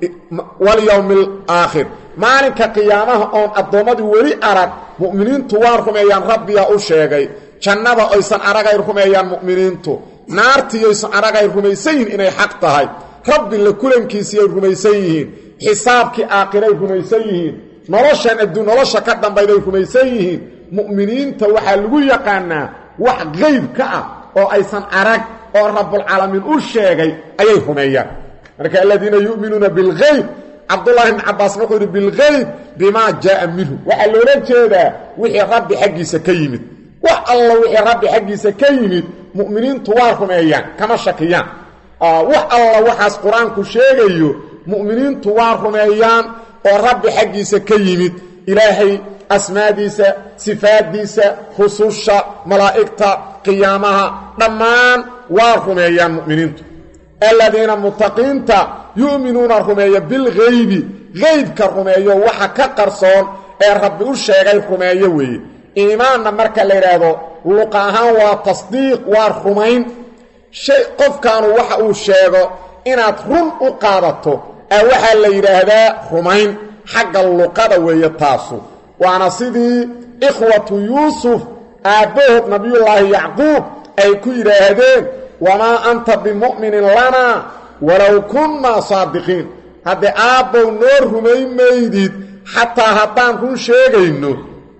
walyowmi alaakhir maalinka qiyaamaha oon addoommadii weli arag mu'miniintu waa rumeeyaan rabbiyaa u sheegay jannada oysan aragay rumeeyaan mu'miniintu naartiiyaysan aragay rumaysan yihiin inay xaq tahay rabbi la kulankiisiiyay rumaysan yihiin xisaabkii aakhiray rumaysan yihiin noloshan adduun nolosha ka dambayday rumaysan yihiin mu'miniinta waxaa lagu yaqaanaa wax qeyb ka ah oo aysan arag oo rabbulcaalamiin u sheegay ayay rumeeyaan marka aladiina yu'minuuna bilgeyb cabdullaahi bni cabbaasna wuxuu yidhi bilgeyb bimaa jaaa minhu waxaa loola jeedaa wixii rabbi xaggiisa ka yimid wax alla wixii rabbi xaggiisa ka yimid mu'miniintu waa rumeeyaan kama shakiyaan wax alla waxaas qur-aanku sheegayo mu'miniintu waa rumeeyaan oo rabbi xaggiisa ka yimid ilaahay asmaadiisa sifaaddiisa rususha malaa'igta qiyaamaha dhammaan waa rumeeyaan mu'miniintu aladiina muttaqiinta yu'minuuna rumeeya bilgeybi geybka rumeeyo waxa ka qarsoon ee rabbi u sheegay rumeeyo weeye iimaanna marka la yidhaahdo luqa ahaan waa tasdiiq waa rumayn shay qofkaanu waxa uu sheego inaad run u qaadato a waxaa la yidhaahdaa rumayn xagga luqada weeye taasu waana sidii ikhwatu yuusuf aabbahood nabiyullaahi yacquub ay ku yidhaahdeen wamaa anta bimu'minin lanaa walow kunnaa saadiqiin haddee aabbow noo rumayn maydid xataa haddaan run sheegayno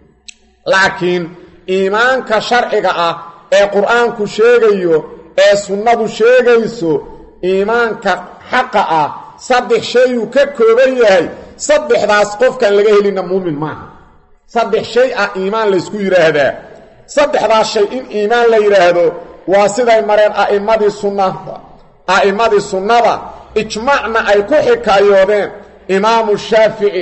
laakiin iimaanka sharciga ah ee qur'aanku sheegayo ee sunnadu sheegayso iimaanka xaqa ah saddex shayuu ka kooban yahay saddexdaas qofkaan laga helina muumin maaha saddex shay ah iimaan laysku yidhaahdaa saddexdaas shay in iimaan la yidhaahdo waa siday mareen a'immadii sunnada a'immadii sunnada ijmaacna ay ku xikaayoodeen imaamu shaafici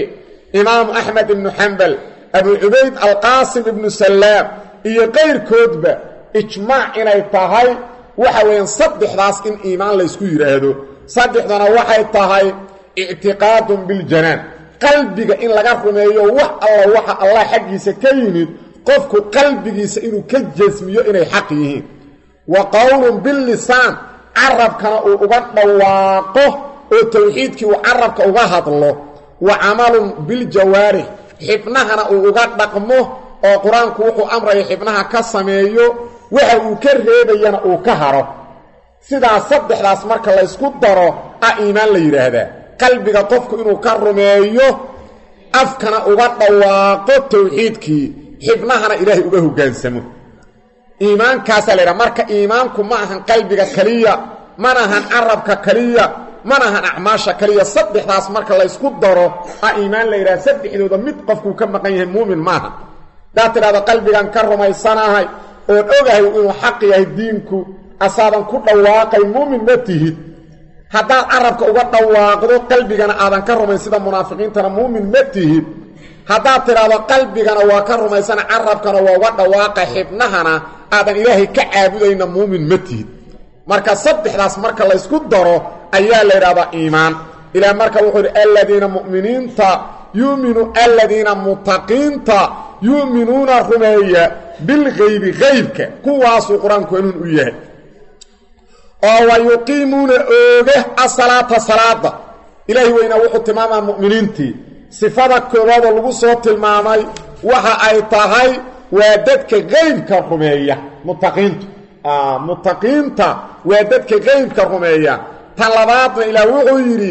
imaamu axmed ibnu xambal abu cubayd alqaasim ibnu sallaam iyo qayrkoodba ijmaac inay tahay waxa weeyaan saddexdaas in iimaan laysku yidhaahdo saddexdana waxay tahay ictiqaadun biljanaan qalbiga in laga rumeeyo wax alla waxa allah xaggiisa ka yimid qofku qalbigiisa inuu ka jasmiyo inay xaq yihiin wa qowlun billisaan carabkana uu uga dhawaaqo oo towxiidkii uu carabka uga hadlo wa camalun biljawaarix xibnahana uu uga dhaqmo oo qur-aanku wuxuu amraya xibnaha ka sameeyo waxa uu ka reebayana uu ka haro sidaas saddexdaas marka laysku daro a iimaan la yidhaahdaa qalbiga qofku inuu ka rumeeyo afkana uga dhawaaqo towxiidkii xibnahana ilaahay uga hoggaansamo iimaankaasaa la yidhaha marka iimaanku ma ahan qalbiga keliya mana ahan carabka keliya mana ahan acmaasha keliya saddexdaas marka laysku daro a iimaan la yidhaha saddexdooda mid qofkuu ka maqan yahay muumin maaha hadaad tidhahdo qalbigan ka rumaysanahay oon ogahay inuu xaq yahay diinku asaadan ku dhawaaqay muumin ma tihid haddaad carabka uga dhawaaqdo qalbigana aadan ka rumayn sida munaafiqiintana muumin ma tihid haddaad tidhaahdo qalbigana waa ka rumaysana carabkana waa uga dhawaaqa xibnahana aadan ilaahay ka caabudayna muumin ma tihid marka saddexdaas marka laysku daro ayaa la yidhahdaa iimaan ilaah marka wuxuu yidhi aladiina mu'miniinta yuuminu aladiina mutaqiinta yu'minuuna rumeeya bilgaybi gaybka kuwaasuu qur-aanku hanuun u yahay oo wa yuqiimuuna ooga asalaata salaada ilaahi weynaa wuxuu tilmaamaa mu'miniintii sifada koowaadoo lagu soo tilmaamay waxa ay tahay waa dadka qaybka rumeeya mutaqiintu mutaqiinta waa dadka qaybka rumeeya tan labaadna ilaah wuxuu yidhi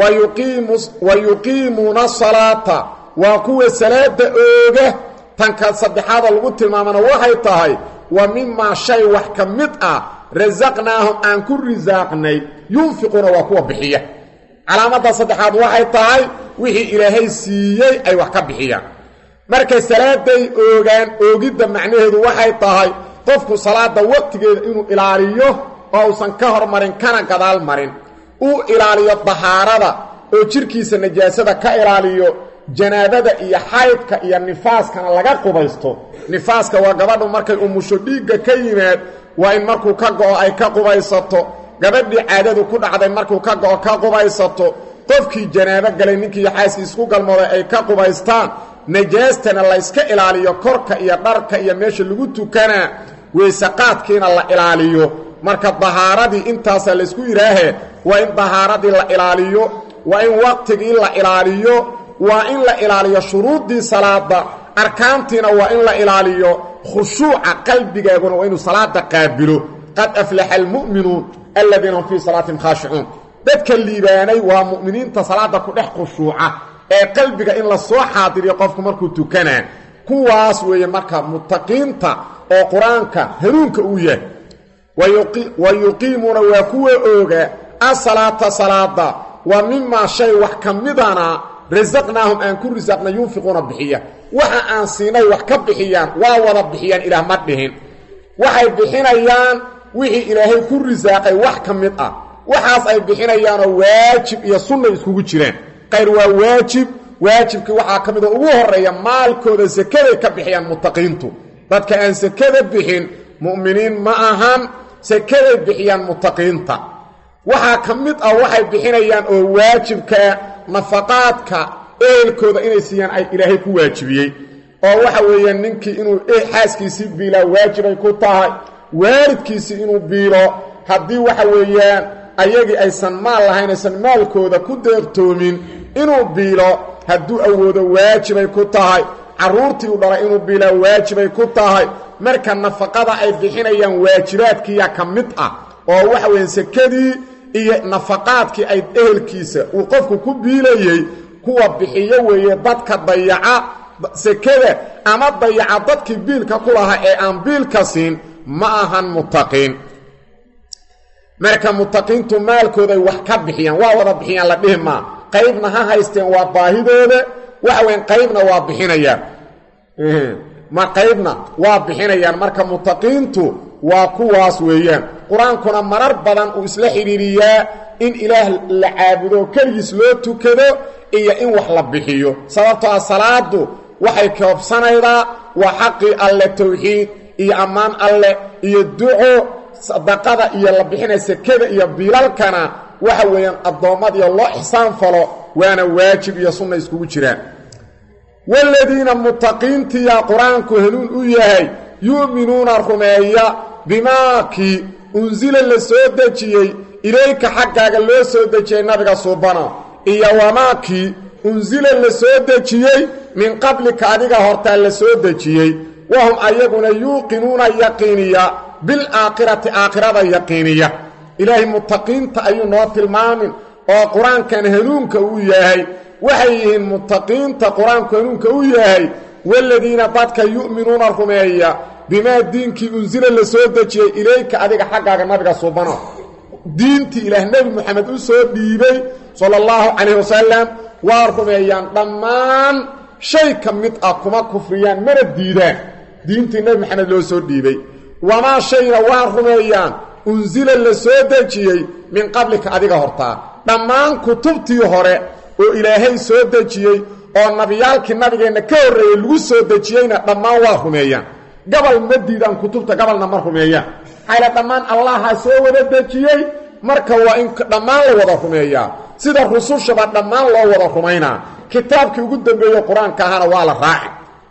wa yuqiimuuna salaata waa kuwa salaada ooga tanka saddexaadoo lagu tilmaamana waxay tahay wa mimaa shay wax ka mid ah rasaqnaahum aan ku risaaqnay yunfiquuna waa kuwa bixiya calaamadda saddexaad waxay tahay wixii ilaahay siiyey ay wax ka bixiyaan markay salaaday oogaan oogidda macnaheedu waxay tahay qofku salaada waqtigeeda inuu ilaaliyo oo uusan ka hormarin kana gadaal marin uu ilaaliyo dahaarada oo jidhkiisa najaasada ka ilaaliyo janaabada iyo xaydka iyo nifaaskana laga qubaysto nifaaska waa gabadhu markay umusho dhiigga ka yimaad waa in markuu ka go'o ay ka qubaysato gabadhii caadadu ku dhacday markuu ka go'o ka qubaysato qofkii janaabo galay ninkii xaaskii isku galmooday ay ka qubaystaan najaastana layska ilaaliyo korka iyo dharka iyo meesha lagu tukanaa weysaqaadkiina la ilaaliyo marka dahaaradii intaasaa laysku yidhaahee waa in dahaaradii la ilaaliyo waa in waqtigii la ilaaliyo waa in la ilaaliyo shuruuddii salaada arkaantiina waa in la ilaaliyo khushuuca qalbigaaguna waa inuu salaada qaabilo qad aflaxa almu'minuun aladiina hum fii salaatihim khaashicuun dadka liibaanay waa mu'miniinta salaada ku dhex khushuuca ee qalbiga in la soo xaadiriyo qofku markuu tukanaa kuwaas weeye marka mutaqiinta oo qur-aanka hanuunka uu yahay wa yuqiimuuna waa kuwa ooga asalaata salaada wa mimaa shay wax ka midana rasaqnaahum aan ku risaaqna yunfiquuna bixiya waxa aan siinay wax ka bixiyaan waa wada bixiyaan ilaah ma dhihin waxay bixinayaan wixii ilaahay ku risaaqay wax ka mid ah waxaas ay bixinayaanoo waajib iyo sunna iskugu jiraan qayr waa waajib waajibkii waxaa ka mid oo ugu horreeya maalkooda sakaday ka bixiyaan mutaqiintu dadka aan sakada bixin mu'miniin ma ahan sakaday bixiyaan mutaqiinta waxaa ka mid ah waxay bixinayaan oo waajibkaa nafaqaadka ehelkooda inay siiyaan ay ilaahay ku waajibiyey oo waxa weeyaan ninkii inuu xaaskiisii biilaa waajibay ku tahay waalidkiisii inuu biilo haddii waxa weeyaan ayagii aysan maal lahayn aysan maalkooda ku deeqtoomin inuu biilo hadduu awoodo waajibay ku tahay carruurtii u dhalay inuu biilaa waajibay ku tahay marka nafaqada ay bixinayaan waajibaadkiiya ka mid ah oo waxa weeyaan sekadii iyo nafaqaadkii ay ehelkiisa uu qofku ku biilayey kuwa bixiyo weeye dadka dayaca sekada ama dayaca dadkii biilka ku lahaa ee aan biilka siin ma ahan mutaqiin marka mutaqiintu maalkooday wax ka bixiyaan waa wada bixiyaan la dhihi maa qaybna ha haysteen waa baahidooda waxa weyan qaybna waa bixinayaan ma qaybna waa bixinayaan marka mutaqiintu waa kuwaas weeyaan qur-aankuna marar badan uu isla xidhiiriyaa in ilaah la caabudo keligiis loo tukado iyo in wax la bixiyo sababtoo ah salaadu waxay koobsanaydaa waa xaqii alle towxiid iyo ammaan alle iyo duco sadaqada iyo la bixinay sekada iyo biilalkana waxa weeyaan addoommadiyo loo ixsaan falo waana waajib iyo sunna iskugu jiraan waaladiina mutaqiintiya qur-aanku hanuun u yahay yu'minuuna rumeeya bimaakii unsila la soo dejiyey ilayka xaggaaga loo soo dejiyey nabiga suubana iyo wamaakii unsila la soo dejiyey min qablika adiga hortaa la soo dejiyey wahum ayaguna yuuqinuuna yaqiiniya bilaakhirati aakhirada yaqiiniya ilaahay mutaqiinta ayuu noo tilmaamin oo qur-aankan hanuunka uu yahay waxay yihiin mutaqiinta qur-aanku hanuunka u yahay waaladiina dadka yu'minuuna rumeeya bimaa diinkii unsila la soo dejiyey ilayka adiga xaggaaga nabiga suubano diintii ilaah nebi moxamed u soo dhiibay sala allahu calayh wasalam waa rumeeyaan dhammaan shay ka mid ah kuma kufriyaan mana diidaan diintii nebi moxamed loo soo dhiibay wamaa shayna waa rumeeyaan unsila la soo dejiyey min qablika adiga hortaa dhammaan kutubtii hore oo ilaahay soo dejiyey oo nabiyaalkii nabigeenna ka horreeyey lagu soo dejiyeyna dhammaan waa rumeeyaan gabal ma diidaan kutubta gabalna ma rumeeyaan xayla dhammaan allaha soo wada dejiyey marka waa in dhammaan la wada rumeeyaa sida rusushaba dhammaan loo wada rumaynaa kitaabkii ugu dambeeye qur-aanka ahana waa la raaci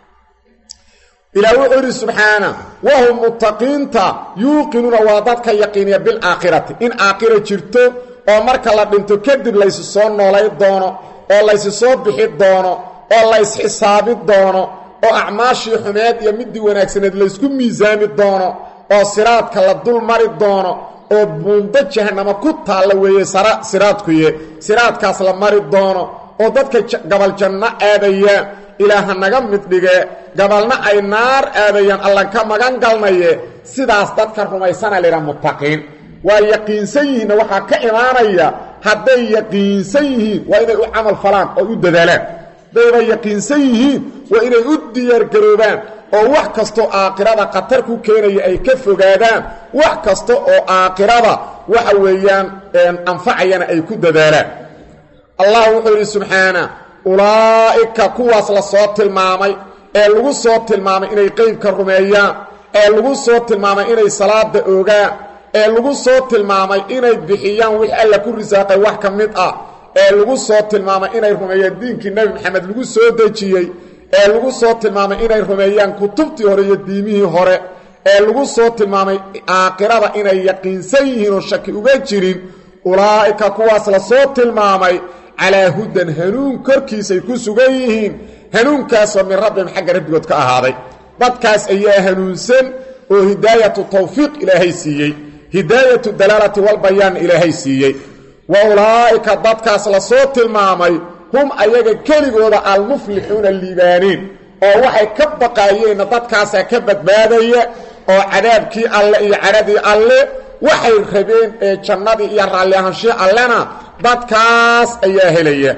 ilaah wuxuu yidhi subxaana wahum muttaqiinta yuuqinuuna waa dadka yaqiiniya bilaakhirati in aakhira jirto oo marka la dhinto kadib laysu soo noolay doono oo laysu soo bixi doono oo laysxisaabi doono oo acmaashii xumeed iyo midii wanaagsaneed laysku miisaami doono oo siraadka la dul mari doono oo buundo jahanamo ku taalla weeye siraadkuye siraadkaas la mari doono oo dadka gabal janno aadayaan ilaaha naga mid dhige gabalna ay naar aadayaan allan ka magan galnaye sidaas dadka rumaysana laydha muttaqiin waa yaqiinsan yihiinna waxaa ka imaanaya hadday yaqiinsan yihiin waa inay u camal falaan oo u dadaalaan haddayba yaqiinsan yihiin waa inay u diyaargaroobaan oo wax kastoo aakhirada khatar ku keenaya ay ka fogaadaan wax kasta oo aakhirada waxa weeyaan anfacayana ay ku dadaalaan allah wuxuu yidhi subxaana ulaa'ika kuwaas la soo tilmaamay ee lagu soo tilmaamay inay qeybka rumeeyaan ee lagu soo tilmaamay inay salaada oogaan ee lagu soo tilmaamay inay bixiyaan wix alla ku risaaqay wax ka mid ah ee lagu soo tilmaamay inay rumeeyaan diinkii nebi maxamed lagu soo dejiyey ee lagu soo tilmaamay inay rumeeyaan kutubtii hore iyo diimihii hore ee lagu soo tilmaamay aakhirada inay yaqiinsan yihiin oo shaki uga jirin ulaa'ika kuwaas la soo tilmaamay calaa hudan hanuun korkiisay ku sugan yihiin hanuunkaasoo min rabbihim xagga rabbigood ka ahaaday dadkaas ayaa hanuunsan oo hidaayatu tawfiiq ilaahay siiyey hidaayatu dalaalati walbayaan ilaahay siiyey wa ulaa'ika dadkaas la soo tilmaamay hum ayaga keligooda almuflixuuna liibaaniin oo waxay ka baqaayeenna dadkaasaa ka badbaadaya oo cadaabkii alle iyo cadhadii alle waxay rabeen ee jannadii iyo raalli ahaanshii allena dadkaas ayaa helaya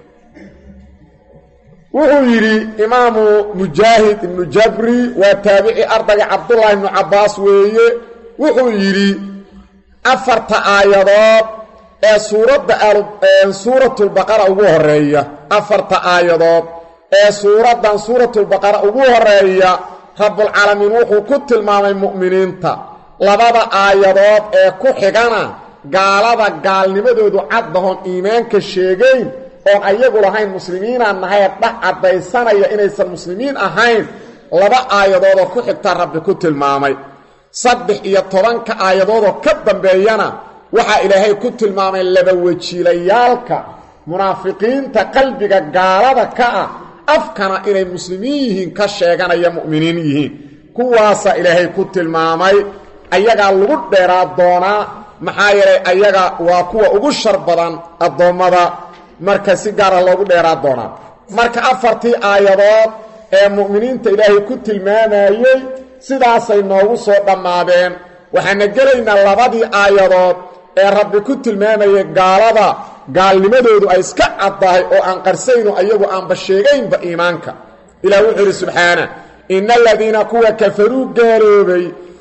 wuxuu yidhi imaamu mujaahid ibnu jabri waa taabici ardayga cabdullaahi ibnu cabbaas weeye wuxuu yidhi afarta aayadood ee suuradda suuratulbaqara ugu horeeya afarta aayadood ee suuraddan suuratulbaqara ugu horeeya rabbulcaalamiin wuxuu ku tilmaamay mu'miniinta labada aayadood ee ku xigana gaalada gaalnimadoodu caddahoon iimaanka sheegayn oon ayagu lahayn muslimiinaan nahayee dhax caddaysanaya inaysan muslimiin ahayn laba aayadoodoo ku xigtaa rabbi ku tilmaamay saddex iyo tobanka aayadoodoo ka dambeeyana waxaa ilaahay ku tilmaamay laba wejiilayaalka munaafiqiinta qalbiga gaalada ka ah afkana inay muslimiin yihiin ka sheeganaya mu'miniin yihiin kuwaasaa ilaahay ku tilmaamay ayagaa lagu dheeraa doonaa maxaa yeelay ayaga waa kuwa ugu shar badan addoommada marka si gaara loogu dheeraa doonaa marka afartii aayadood ee mu'miniinta ilaahay ku tilmaamayey sidaasay noogu soo dhammaadeen waxaana gelaynaa labadii aayadood ee rabbi ku tilmaamayay gaalada gaalnimadoodu ay iska caddahay oo aan qarsayno ayagu aanba sheegaynba iimaanka ilaah wuxuu idhi subxaana ina aladiina kuwa kafaruu gaaloobay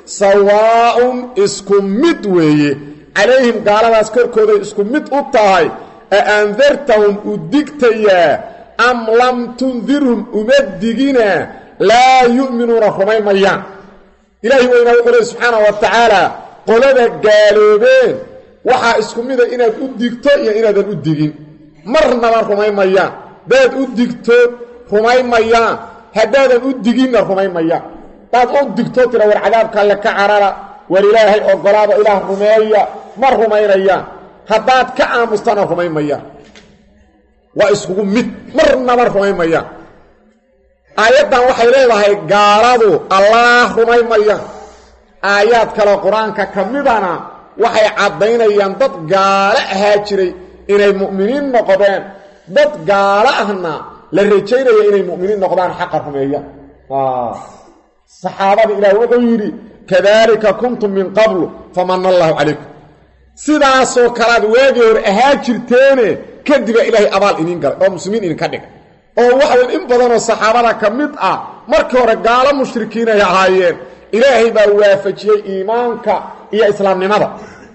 sawaaun isku mid weeye calayhim gaaladaas korkooday isku mid u tahay a andartahum u digtayaa am lam tundirhum uma digina laa yu'minuuna rumay mayaan ilaahi weynaa wuxuu lehi subxaana wa tacaala qolada gaaloobeen waxaa isku mida inaad u digto iyo inaadan u digin marnaba rumay mayaan haddaad u digto rumay mayaan haddaadan u diginna rumay mayaan hadaad u digto tira war cadaabka alle ka carara war ilaahay ogolaada ilaah rumeeya ma rumaynayaan haddaad ka aamustana rumay mayaan waa iskugu mid marnaba rumay mayaan aayaddan waxay leedahay gaaladu allaah rumay mayaan aayaad kale qur-aanka ka midana waxay caddaynayaan dad gaalo ahaa jiray inay mu'miniin noqdeen dad gaalo ahna la rajaynaya inay mu'miniin noqdaan xaqa rumeeyaan saxaabada ilaah wuxuu yidhi kadaalika kuntum min qablu famana allaahu calaykum sidaasoo kalead waagii hore ahaa jirteene kadiba ilaahay abaal iniin galay oo muslimiin idinka dhigay oo waxaweyn in badanoo saxaabada ka mid ah markii hore gaalo mushrikiinay ahaayeen ilaahay baa waafajiyey iimaanka iyo islaamnimada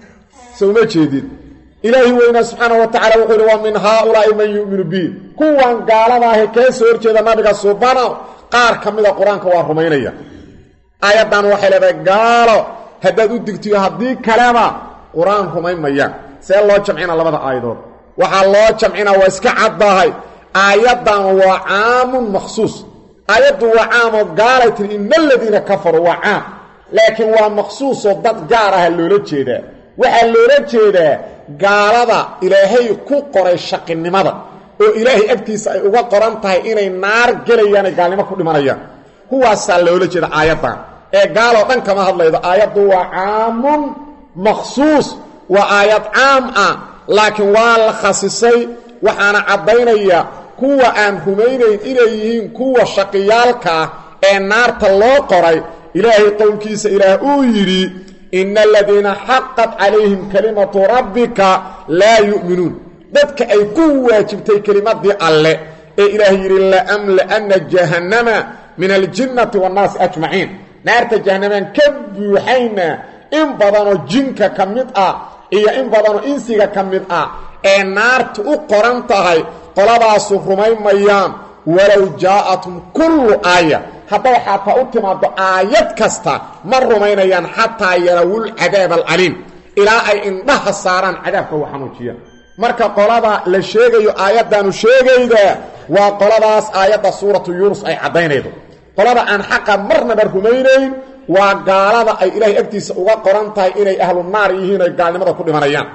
so uma jeedid ilaahi weynaa subxaana wa tacala wuxuu yidhi wa min haaulaa'i man yu'minu bi kuwan gaaladaahe kee soo horjeeda nabiga subana qaar ka mida qur-aanka waa rumaynaya aayaddan waxay leedahay gaalo haddaad u digtiyo haddii kaleba qur-aan rumayn mayaan see loo jamcina labada aayadood waxaa loo jamcina waa iska caddahay aayaddan waa caamun makhsuus aayaddu waa caamoo gaalay tiri ina aladiina kafaruu waa caam laakiin waa makhsuusoo dad gaar aha loola jeedaa waxaa loola jeedaa gaalada ilaahay ku qoray shaqinimada oo ilaahay agtiisa ay uga qoran tahay inay naar gelayaan ay gaalnimo ku dhimanayaan kuwaasaa loola jeeda aayaddan ee gaaloo dhan kama hadlaydo aayaddu waa caamun makhsuus waa aayad caam ah laakiin waa la khasisay waxaana caddaynaya kuwa aan rumaynayn inay yihiin kuwa shaqiyaalkaah ee naarta loo qoray ilaahay qowlkiisa ilaah uu yidhi ina aladiina xaqat calayhim kalimatu rabbika laa yu'minuun dadka ay ku waajibtay kelimadii alle ee ilaah yidhi laamla'anna jahannama min aljinnati waannaasi ajmaciin naarta jahannamaan ka buuxayna in badanoo jinka ka mid ah iyo in badanoo insiga ka mid ah ee naartu u qoran tahay qoladaasu rumayn mayaan walow jaa'atum kullu aaya hadday xataa u timaaddo aayad kasta ma rumaynayaan xataa yarawul cadaab alcaliim ilaa ay indhaha saaraan cadaabka u xanuujiyaan marka qolada la sheegayo aayaddaanu sheegayda waa qoladaas aayadda suuratu yuunus ay caddaynaydo qolada aan xaqa marnaba rumaynayn waa gaalada ay ilaahay agtiisa uga qoran tahay inay ahlu naar yihiin ay gaalnimada ku dhimanayaan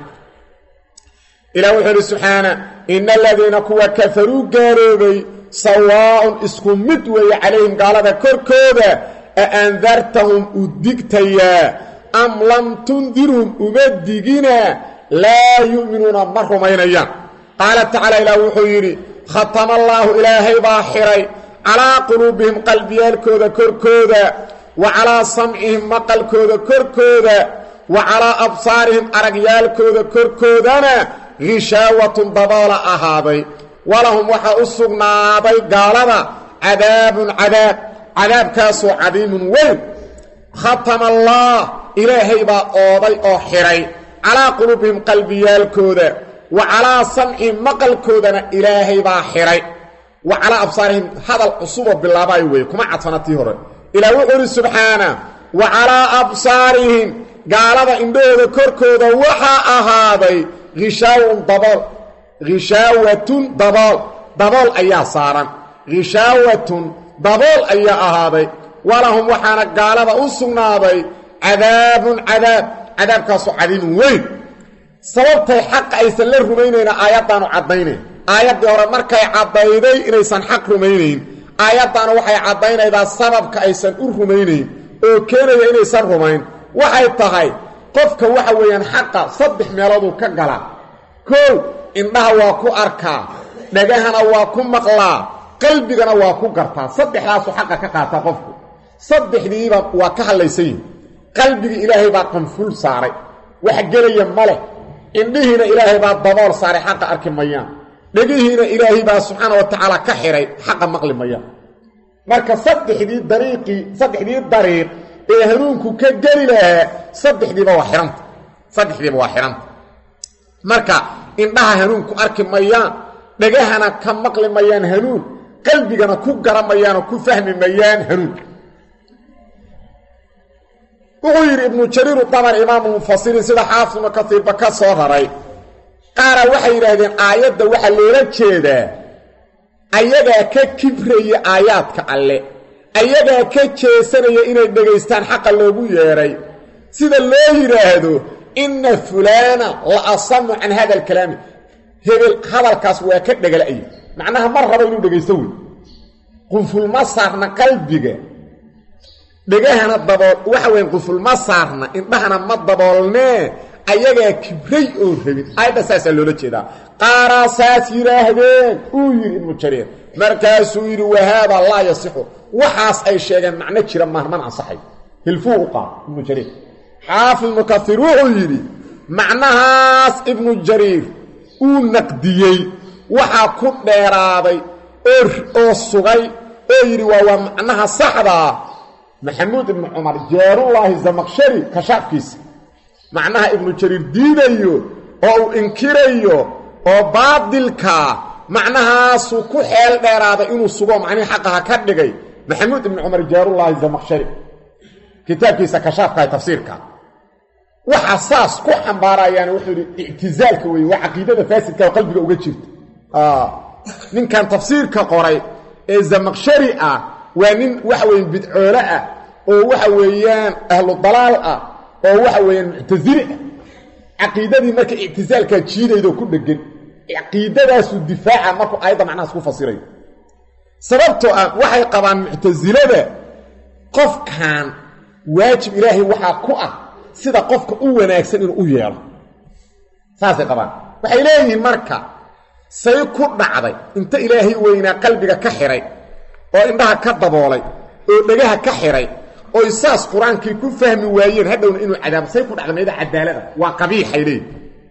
ilah wuxuu idhi subxaana ina aladiina kuwa kafaruu gaaloobay sawaaun isku mid weeye calayhim gaalada korkooda a andartahum u digtayaa am lam tundirhum uma digina laa yu'minuuna ma rumaynayaan qaala tacaala ilaah wuxuu yidhi khatama allaahu ilaahay baa xiray calaa quluubihim qalbiyaalkooda korkooda wa calaa samcihim maqalkooda korkooda wa calaa absaarihim aragyaalkooda korkoodana hishaawatun daboola ahaaday walahum waxaa u sugnaaday gaalada cadaabun cadaab cadaabkaasoo cadiimun weyn khatama allaah ilaahay baa ooday oo xidhay calaa quluubihim qalbiyaalkooda wa calaa samcihim maqalkoodana ilaahay baa xidhay wa calaa absaarihim hadal cusuboo bilaabaayo weeye kuma cadsana tii hore ilaah wuxuu idhi subxaana wa calaa absaarihim gaalada indhahooda korkooda waxaa ahaaday hishaawun dabool hishaawatun dabool dabool ayaa saaran hishaawatun dabool ayaa ahaaday walahum waxaana gaalada u sugnaaday cadaabun cadaab cadaabkaasoo cadiimun weyn sababtay xaqa aysan la rumaynayna aayaddaanu caddaynayn aayaddii hore markay caddayday inaysan xaq rumaynayn aayaddaanu waxay caddaynaydaa sababka aysan u rumaynayn oo keenaya inaysan rumayn waxay tahay qofka waxa weeyaan xaqa saddex meelooduu ka galaa kow indhaha waa ku arkaa dhagahana waa ku maqlaa qalbigana waa ku gartaa saddexdaasuu xaqa ka qaataa qofku saddexdiiba waa ka hadlaysan yihin qalbigii ilaahay baa qanful saaray wax gelaya ma leh indhihiina ilaahay baa dabool saaray xaqa arki mayaan dhegihiina ilaahay baa subxaana wa tacaala ka xidhay xaqa maqli mayaan marka saddexdii dariiqii saddexdii dariiq ee hanuunku ka geli lahaa saddexdiiba waa xihanta saddexdiiba waa xihanta marka indhaha hanuunku arki mayaan dhagahana ka maqli mayaan hanuun qalbigana ku garamayaanoo ku fahmi mayaan hanuun wuxuu yidhi ibnu jariiru dabar imaamu mufasiriin sida xaafid ibnu katiirba ka soo raray qaara waxay yidhaahdeen aayadda waxaa loola jeedaa ayagaa ka kibraya aayaadka alle ayagaa ka jeesanaya inay dhegaystaan xaqa loogu yeedhay sida loo yidhaahdo inna fulaana la asamu can hada alkalaami hebel hadalkaas waa ka dhegala'ya macnaha mar raba inuu dhegaysto wey qunfulma saarna qalbiga dhegahana dabool waxa weyn qunfulma saarna indhahana ma daboolnee ayagaa kibray oo rabin aayadda saasaa loola jeedaa qaaraa saas yidhaahdeen uu yidhi ibnu jariir markaasuu yidhi wahaada laa yasixu waxaas ay sheegeen macno jira maaha mana ansaxay hilfuu u qaad ibnu jariir xaafid ibnu kaiir wuxuu yidhi macnahaas ibnu jariir uu naqdiyey waxaa ku dheeraaday oo sugay oo yidhi waa waa macnaha saxdaa maxamuud ibnu cumar jaarullaahi zamaqshari kashaafkiisa macnaha ibnu jariir diidayo oo uu inkirayo oo baadilkaa macnahaasuu ku xeel dheeraaday inuu sugo macnihii xaqaha ka dhigay maxamuud ibnu cumar jaarullaahi zamaqshari kitaabkiisa kashaafkaha tafsiirka waxaa saas ku xambaarayaan wuxuu yidhi ictizaalka weeye waa caqiidada faasidka oo qalbiga uga jirta ninkan tafsiirka qoray ee zamaqshari ah waa nin waxa weeye bidcoole ah oo waxa weeyaan ahlu dalaal ah oo waxa weeyaan muctasili ah caqiidadii marka ictisaalkaa jiidaydo ku dhegan caqiidadaasuu difaaca markuu aayadda macnahaas ku fasirayo sababtoo ah waxay qabaan muctasilada qofkan waajib ilaahay waxaa ku ah sida qofka u wanaagsan inuu u yeelo saasay qabaan waxay leeyihiin marka say ku dhacday inta ilaahay weynaa qalbiga ka xihay oo indhaha ka daboolay oo dhegaha ka xihay oy saas qur-aankii ku fahmi waayeen hadhowna inuu cadaabo say ku dhacday mayda cadaalada waa qabiixay leeyihin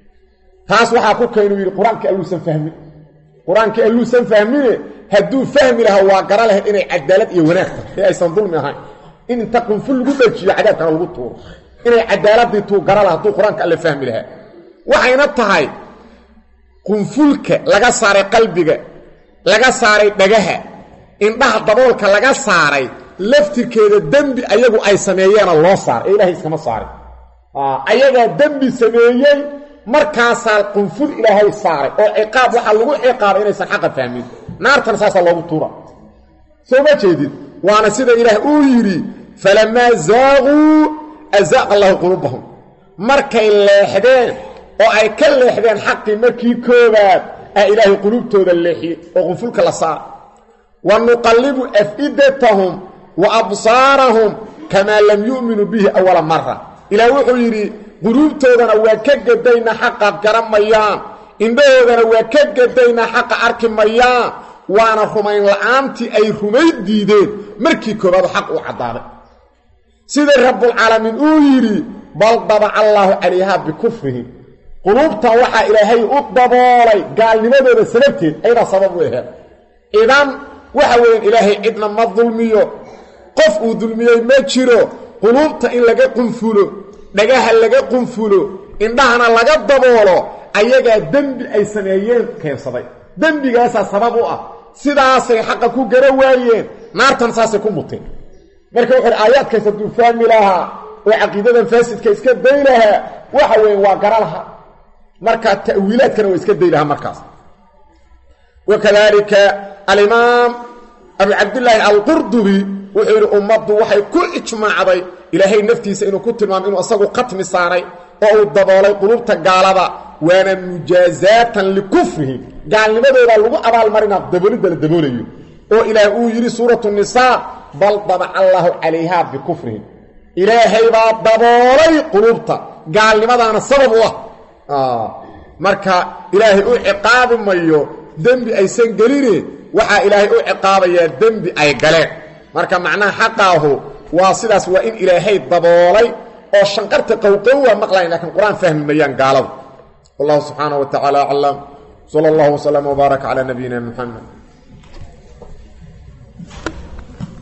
taas waxaa ku keenuu yidhi qur-aankii alluusan fahmin qur-aankii alluusan fahmine hadduu fahmi lahaa waa gara lahayd inay cadaalad iyo wanaag tahay ee aysan dulmi ahayn in inta qunful lagu dhajiyo cadaabkana lagu tuuro inay cadaaladii tuu gara laha hadduu qur-aanka alle fahmi lahaa waxayna tahay qunfulka laga saaray qalbiga laga saaray dhagaha indhaha daboolka laga saaray laftirkeeda dembi ayagu ay sameeyeena loo saaray ee ilahay iskama saarin ayagaa dembi sameeyey markaasaa qunful ilaahay saaray oo ciqaab waxaa lagu ciqaabay inaysan xaqa fahmin naartana saasaa loogu tuura soo ma jeedid waana sida ilaah uu yidhi falamaa zaaquu azaaqa allahu quluubahum markay leexdeen oo ay ka leexdeen xaqii markii koobaad ah ilaahay quluubtooda leexiyey oo qunfulka la saara wa nuqallibu afidatahum wa absaarahum kamaa lam yu'minuu bihi awala mara ilaah wuxuu yidhi quluubtoodana waa ka gadaynaa xaqa garan mayaan indhahoodana waa ka gadaynaa xaqa arki mayaan waana rumayn la'aantii ay rumay diideen markii koobaadu xaq uu caddaaday sida rabbulcaalamiin uu yidhi bal dabaca allaahu calayhaa bikufrihim quluubtan waxaa ilaahay u daboolay gaalnimadooda sababteed ayadaa sabab u aheed idan waxa weeyaan ilaahay cidna ma dulmiyo qof uu dulmiyey ma jiro quluubta in laga qunfulo dhagaha laga qunfulo indhahana laga daboolo ayagaa dembi ay sameeyeen keensaday dembigaasaa sabab u ah sidaasay xaqa ku gara waayeen naartan saasay ku muteen marka wuxu uhi aayaadkaas hadduu fahmi lahaa oo caqiidadan faasidka iska day lahaa waxa weeye waa gara lahaa marka ta'wiilaadkana waa iska day lahaa markaas wakadalika alimaam abu cabdillaahi alqurdubi wuxuu yidhi ummaddu waxay ku ijmaacday ilaahay naftiisa inuu ku tilmaamay inuu asagu khatmi saaray oo uu daboolay qulubta gaalada waana mujaazaatan likufrihim gaalnimadoodaa lagu abaalmarinaa daboolidda la daboolayo oo ilaah uu yidhi suuratu nisaa bal dabaca allaahu calayhaa bikufrihim ilaahay baa daboolay qulubta gaalnimadaana sabab u ah marka ilaahay u ciqaabi mayo dembi aysan geline waxaa ilaahay u ciqaabayaa dembi ay galeen marka macnaha xaqaahu waa sidaas waa in ilaahay daboolay oo shanqarta qowqow waa maqlayn lakiin qur-aan fahmi mayaan gaaladu wallahu subxaanaه wa tacaala aclam sala اllah wslama wbaarak calى nabiyina muxamed